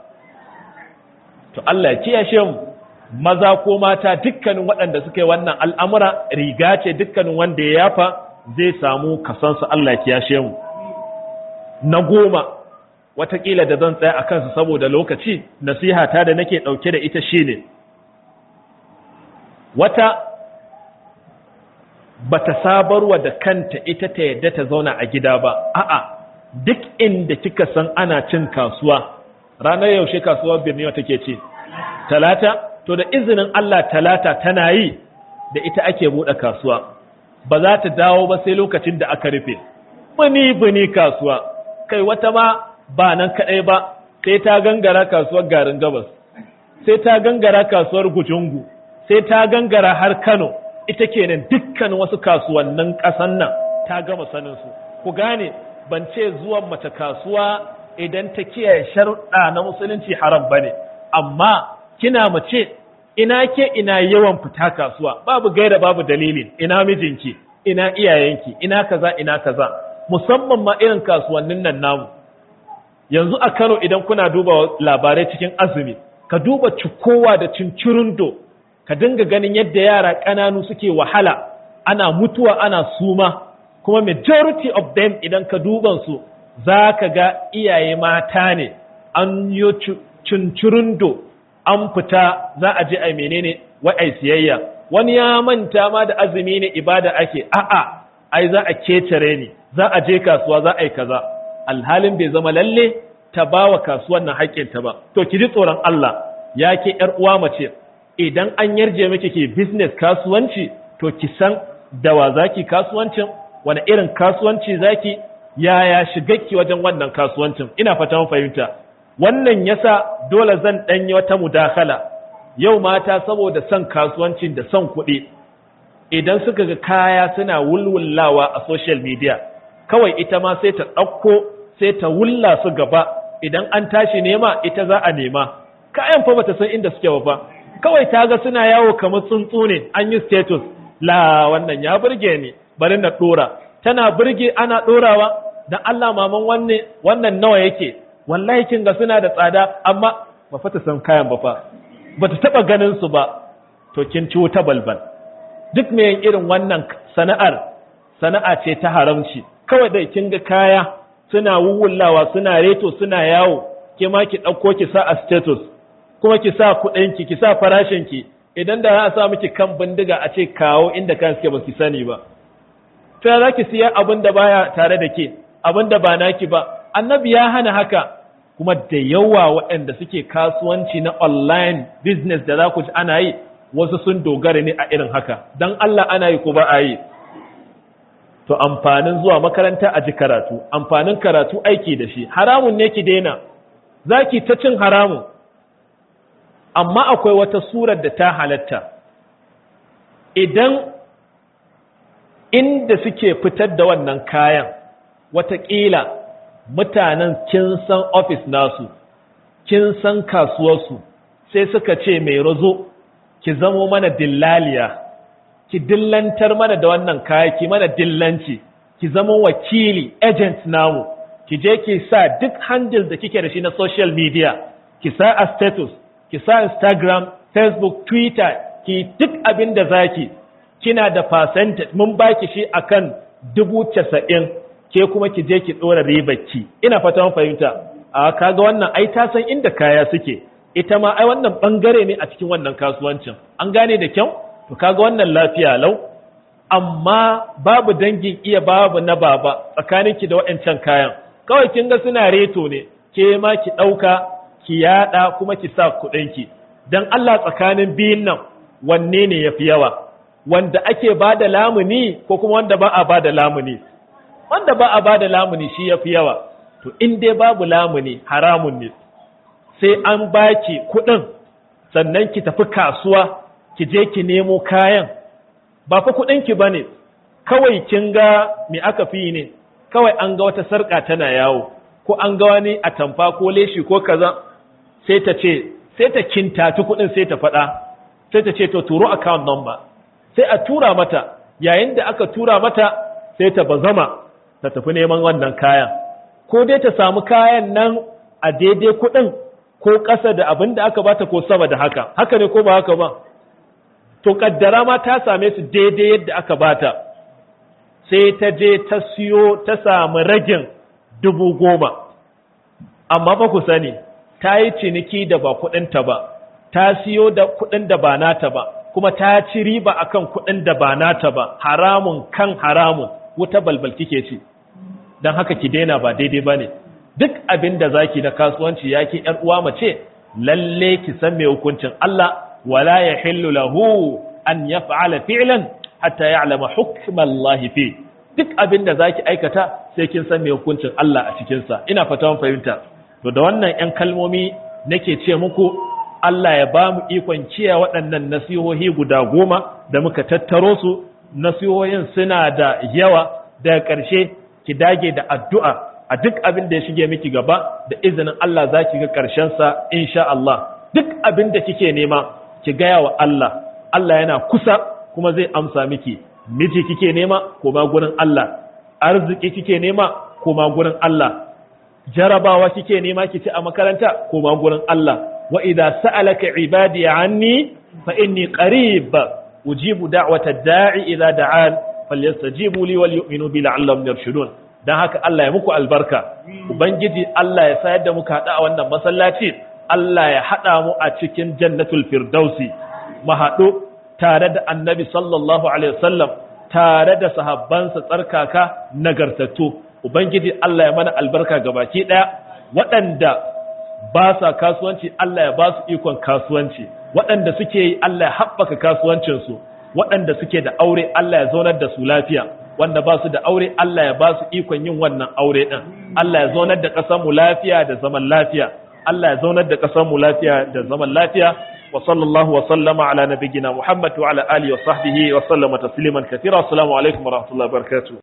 to Allah ya kiyashe mu maza ko mata dukkanin waɗanda suka yi wannan al'amura riga ce dukkanin wanda ya yafa zai samu kasansu Allah ya kiyashe mu na goma watakila da zan tsaya a kansu saboda lokaci nasiha ta da nake ɗauke da ita shine wata bata sabarwa da kanta ita ta yadda ta zauna a gida ba a'a duk inda kika san ana cin kasuwa ranar yaushe kasuwar birniwa take ce talata to da izinin Allah talata tana yi da ita ake buɗe kasuwa ba za ta dawo ba sai lokacin da aka rufe bini bini kasuwa kai wata ma ba nan kaɗai ba sai ta gangara kasuwar garin gabas sai ta gangara kasuwar gujungu sai ta gangara har kano ita kenan dukkan wasu kasuwannin ƙasan nan ta gama sanin su ku gane ban ce zuwan mace kasuwa idan ta kiyaye sharuɗa na musulunci haram bane amma kina mace ina ke ina yawan fita kasuwa babu gaira babu dalilin ina mijinki ina iyayenki ina kaza ina kaza musamman ma irin kasuwannin nan namu yanzu a Kano idan kuna duba labarai cikin azumi ka duba cikowa da cincirindo ka dinga ganin yadda yara ƙananu suke wahala ana mutuwa ana suma kuma majority of them idan ka duban su za ka ga iyaye mata ne an yi cincirindo an fita za a je a menene wa'ai siyayya wani ya manta ma da azumi ne ibada ake a'a ai za a kecere ni za a je kasuwa za a yi kaza alhalin bai zama lalle ta bawa kasuwan nan haƙƙinta ba to ki ji tsoron Allah ya ke ƴar uwa mace idan an yarje miki ke business kasuwanci to ki san da wa zaki kasuwancin wani irin kasuwanci zaki yaya shigakki wajen wannan kasuwancin ina fata mun fahimta wannan yasa dole zan danyi wata mudakala yau mata saboda son kasuwancin da son kuɗi idan suka ga kaya suna wulwullawa a social media kawai ita ma sai ta ɗauko sai ta wulla su gaba idan an tashi nema ita za a nema kayan fa bata san inda suke ba fa kawai ta ga suna yawo kamar tsuntsu ne an yi status la wannan ya burge ni bari na dora tana burge ana dorawa dan Allah maman wanne wannan nawa yake wallahi kin ga suna da tsada amma ba fa ta san kayan ba fa bata taba ganin su ba to kin ci wuta balbal duk me yin irin wannan sana'ar sana'a ce ta haramci kawai dai kin ga kaya suna wuwullawa suna reto suna yawo ke ma ki ɗauko ki sa a status kuma ki sa kuɗinki ki sa farashinki idan da za a sa miki kan bindiga a ce kawo inda kan suke ba ki sani ba to ya za ki siya abin da baya tare da ke abin da ba naki ba annabi ya hana haka kuma da yawa waɗanda suke kasuwanci na online business da za ku ji ana yi wasu sun dogara ne a irin haka dan Allah ana yi ko ba a yi to amfanin zuwa makaranta a ji karatu amfanin karatu aiki da shi haramun ne ki daina zaki ta cin haramun amma akwai wata surar da ta halatta idan inda suke fitar da wannan kayan watakila mutanen kin san ofis nasu kin san kasuwarsu sai suka ce mai razo ki zamo mana dillaliya ki dillantar mana da wannan kaya ki mana dillanci ki zama wakili agent namu ki je ki sa duk handle da kike da shi na social media ki sa a status ki sa instagram facebook twitter ki duk abin da zaki kina da percentage mun baki shi akan dubu casa'in ke kuma ki je ki ɗora ribarki ina fatan fahimta a kaga wannan ai ta san inda kaya suke ita ma ai wannan bangare ne a cikin wannan kasuwancin an gane da kyau to kaga wannan lafiya lau amma babu dangin iya babu na baba tsakaninki da waɗancan kayan kawai kin ga suna reto ne ke ma ki ɗauka ki yaɗa kuma ki sa kuɗinki dan Allah tsakanin biyun nan wanne ne yafi yawa wanda ake ba da lamuni ko kuma wanda ba a ba da lamuni wanda ba a ba da lamuni shi ya fi yawa to in dai babu lamuni haramun ne sai an baki kuɗin sannan ki tafi kasuwa ki je ki nemo kayan ba fa kuɗinki ba ne kawai kin ga me aka fi ne kawai an ga wata sarƙa tana yawo ko an ga wani a tamfa ko leshi ko kaza sai ta ce sai ta kintaci kuɗin sai ta faɗa sai ta ce to turo account number sai a tura mata yayin da aka tura mata sai ta bazama ta tafi neman wannan kayan ko dai ta samu kayan nan a daidai kuɗin ko ƙasa da abin da aka bata ko sama da haka haka ne ko ba haka ba to kaddara ma ta same su daidai yadda aka bata sai ta je ta siyo ta samu ragin dubu goma amma ba ku sani ta yi ciniki da ba kuɗinta ba ta siyo da kuɗin da ba nata ba kuma ta ci riba akan kuɗin da ba nata ba haramun kan haramun wuta balbal kike ci don haka ki daina ba daidai ba ne duk abin da zaki na kasuwanci ya ki ‘yar uwa mace lalle ki san mai hukuncin Allah wala ya hillu lahu an ya fa'ala fi'lan hatta ya alama hukumallahi fi duk abin da zaki aikata sai kin san mai hukuncin Allah a cikinsa ina fata fahimta to da wannan ‘yan kalmomi nake ce muku Allah ya ba mu ikon kiyaye waɗannan nasihohi guda goma da muka tattaro su nasihohin suna da yawa daga ƙarshe ki dage da addu'a a duk abin da ya shige miki gaba da izinin Allah za ki ga ƙarshensa insha Allah duk abin da kike nema ki gaya wa Allah Allah yana kusa kuma zai amsa miki miji kike nema koma gurin Allah arziki kike nema koma gurin Allah jarabawa kike nema ki ci a makaranta koma gurin Allah wa idza sa'alaka ibadi anni fa inni qarib ujibu da'wata da'i idza da'an falyastajibu li wal yu'minu bi la'allahum yarshudun dan haka Allah ya muku albarka ubangiji Allah ya sayar da muka hada a wannan masallaci Allah ya hada mu a cikin jannatul firdausi mu hadu tare da annabi sallallahu alaihi wasallam tare da sahabbansa tsarkaka nagartattu ubangiji Allah ya mana albarka gabaki daya waɗanda ba sa kasuwanci Allah ya ba su ikon kasuwanci waɗanda suke yi Allah ya haɓaka kasuwancinsu waɗanda suke da aure Allah ya zaunar da su lafiya wanda ba su da aure Allah ya ba su ikon yin wannan aure ɗin Allah ya zaunar da ƙasar mu lafiya da zaman lafiya Allah ya zaunar da ƙasar mu lafiya da zaman lafiya wa sallallahu wa sallama ala nabiyyina Muhammad wa ala alihi wa sahbihi wa sallama tasliman kathira assalamu alaikum wa rahmatullahi wa barakatuh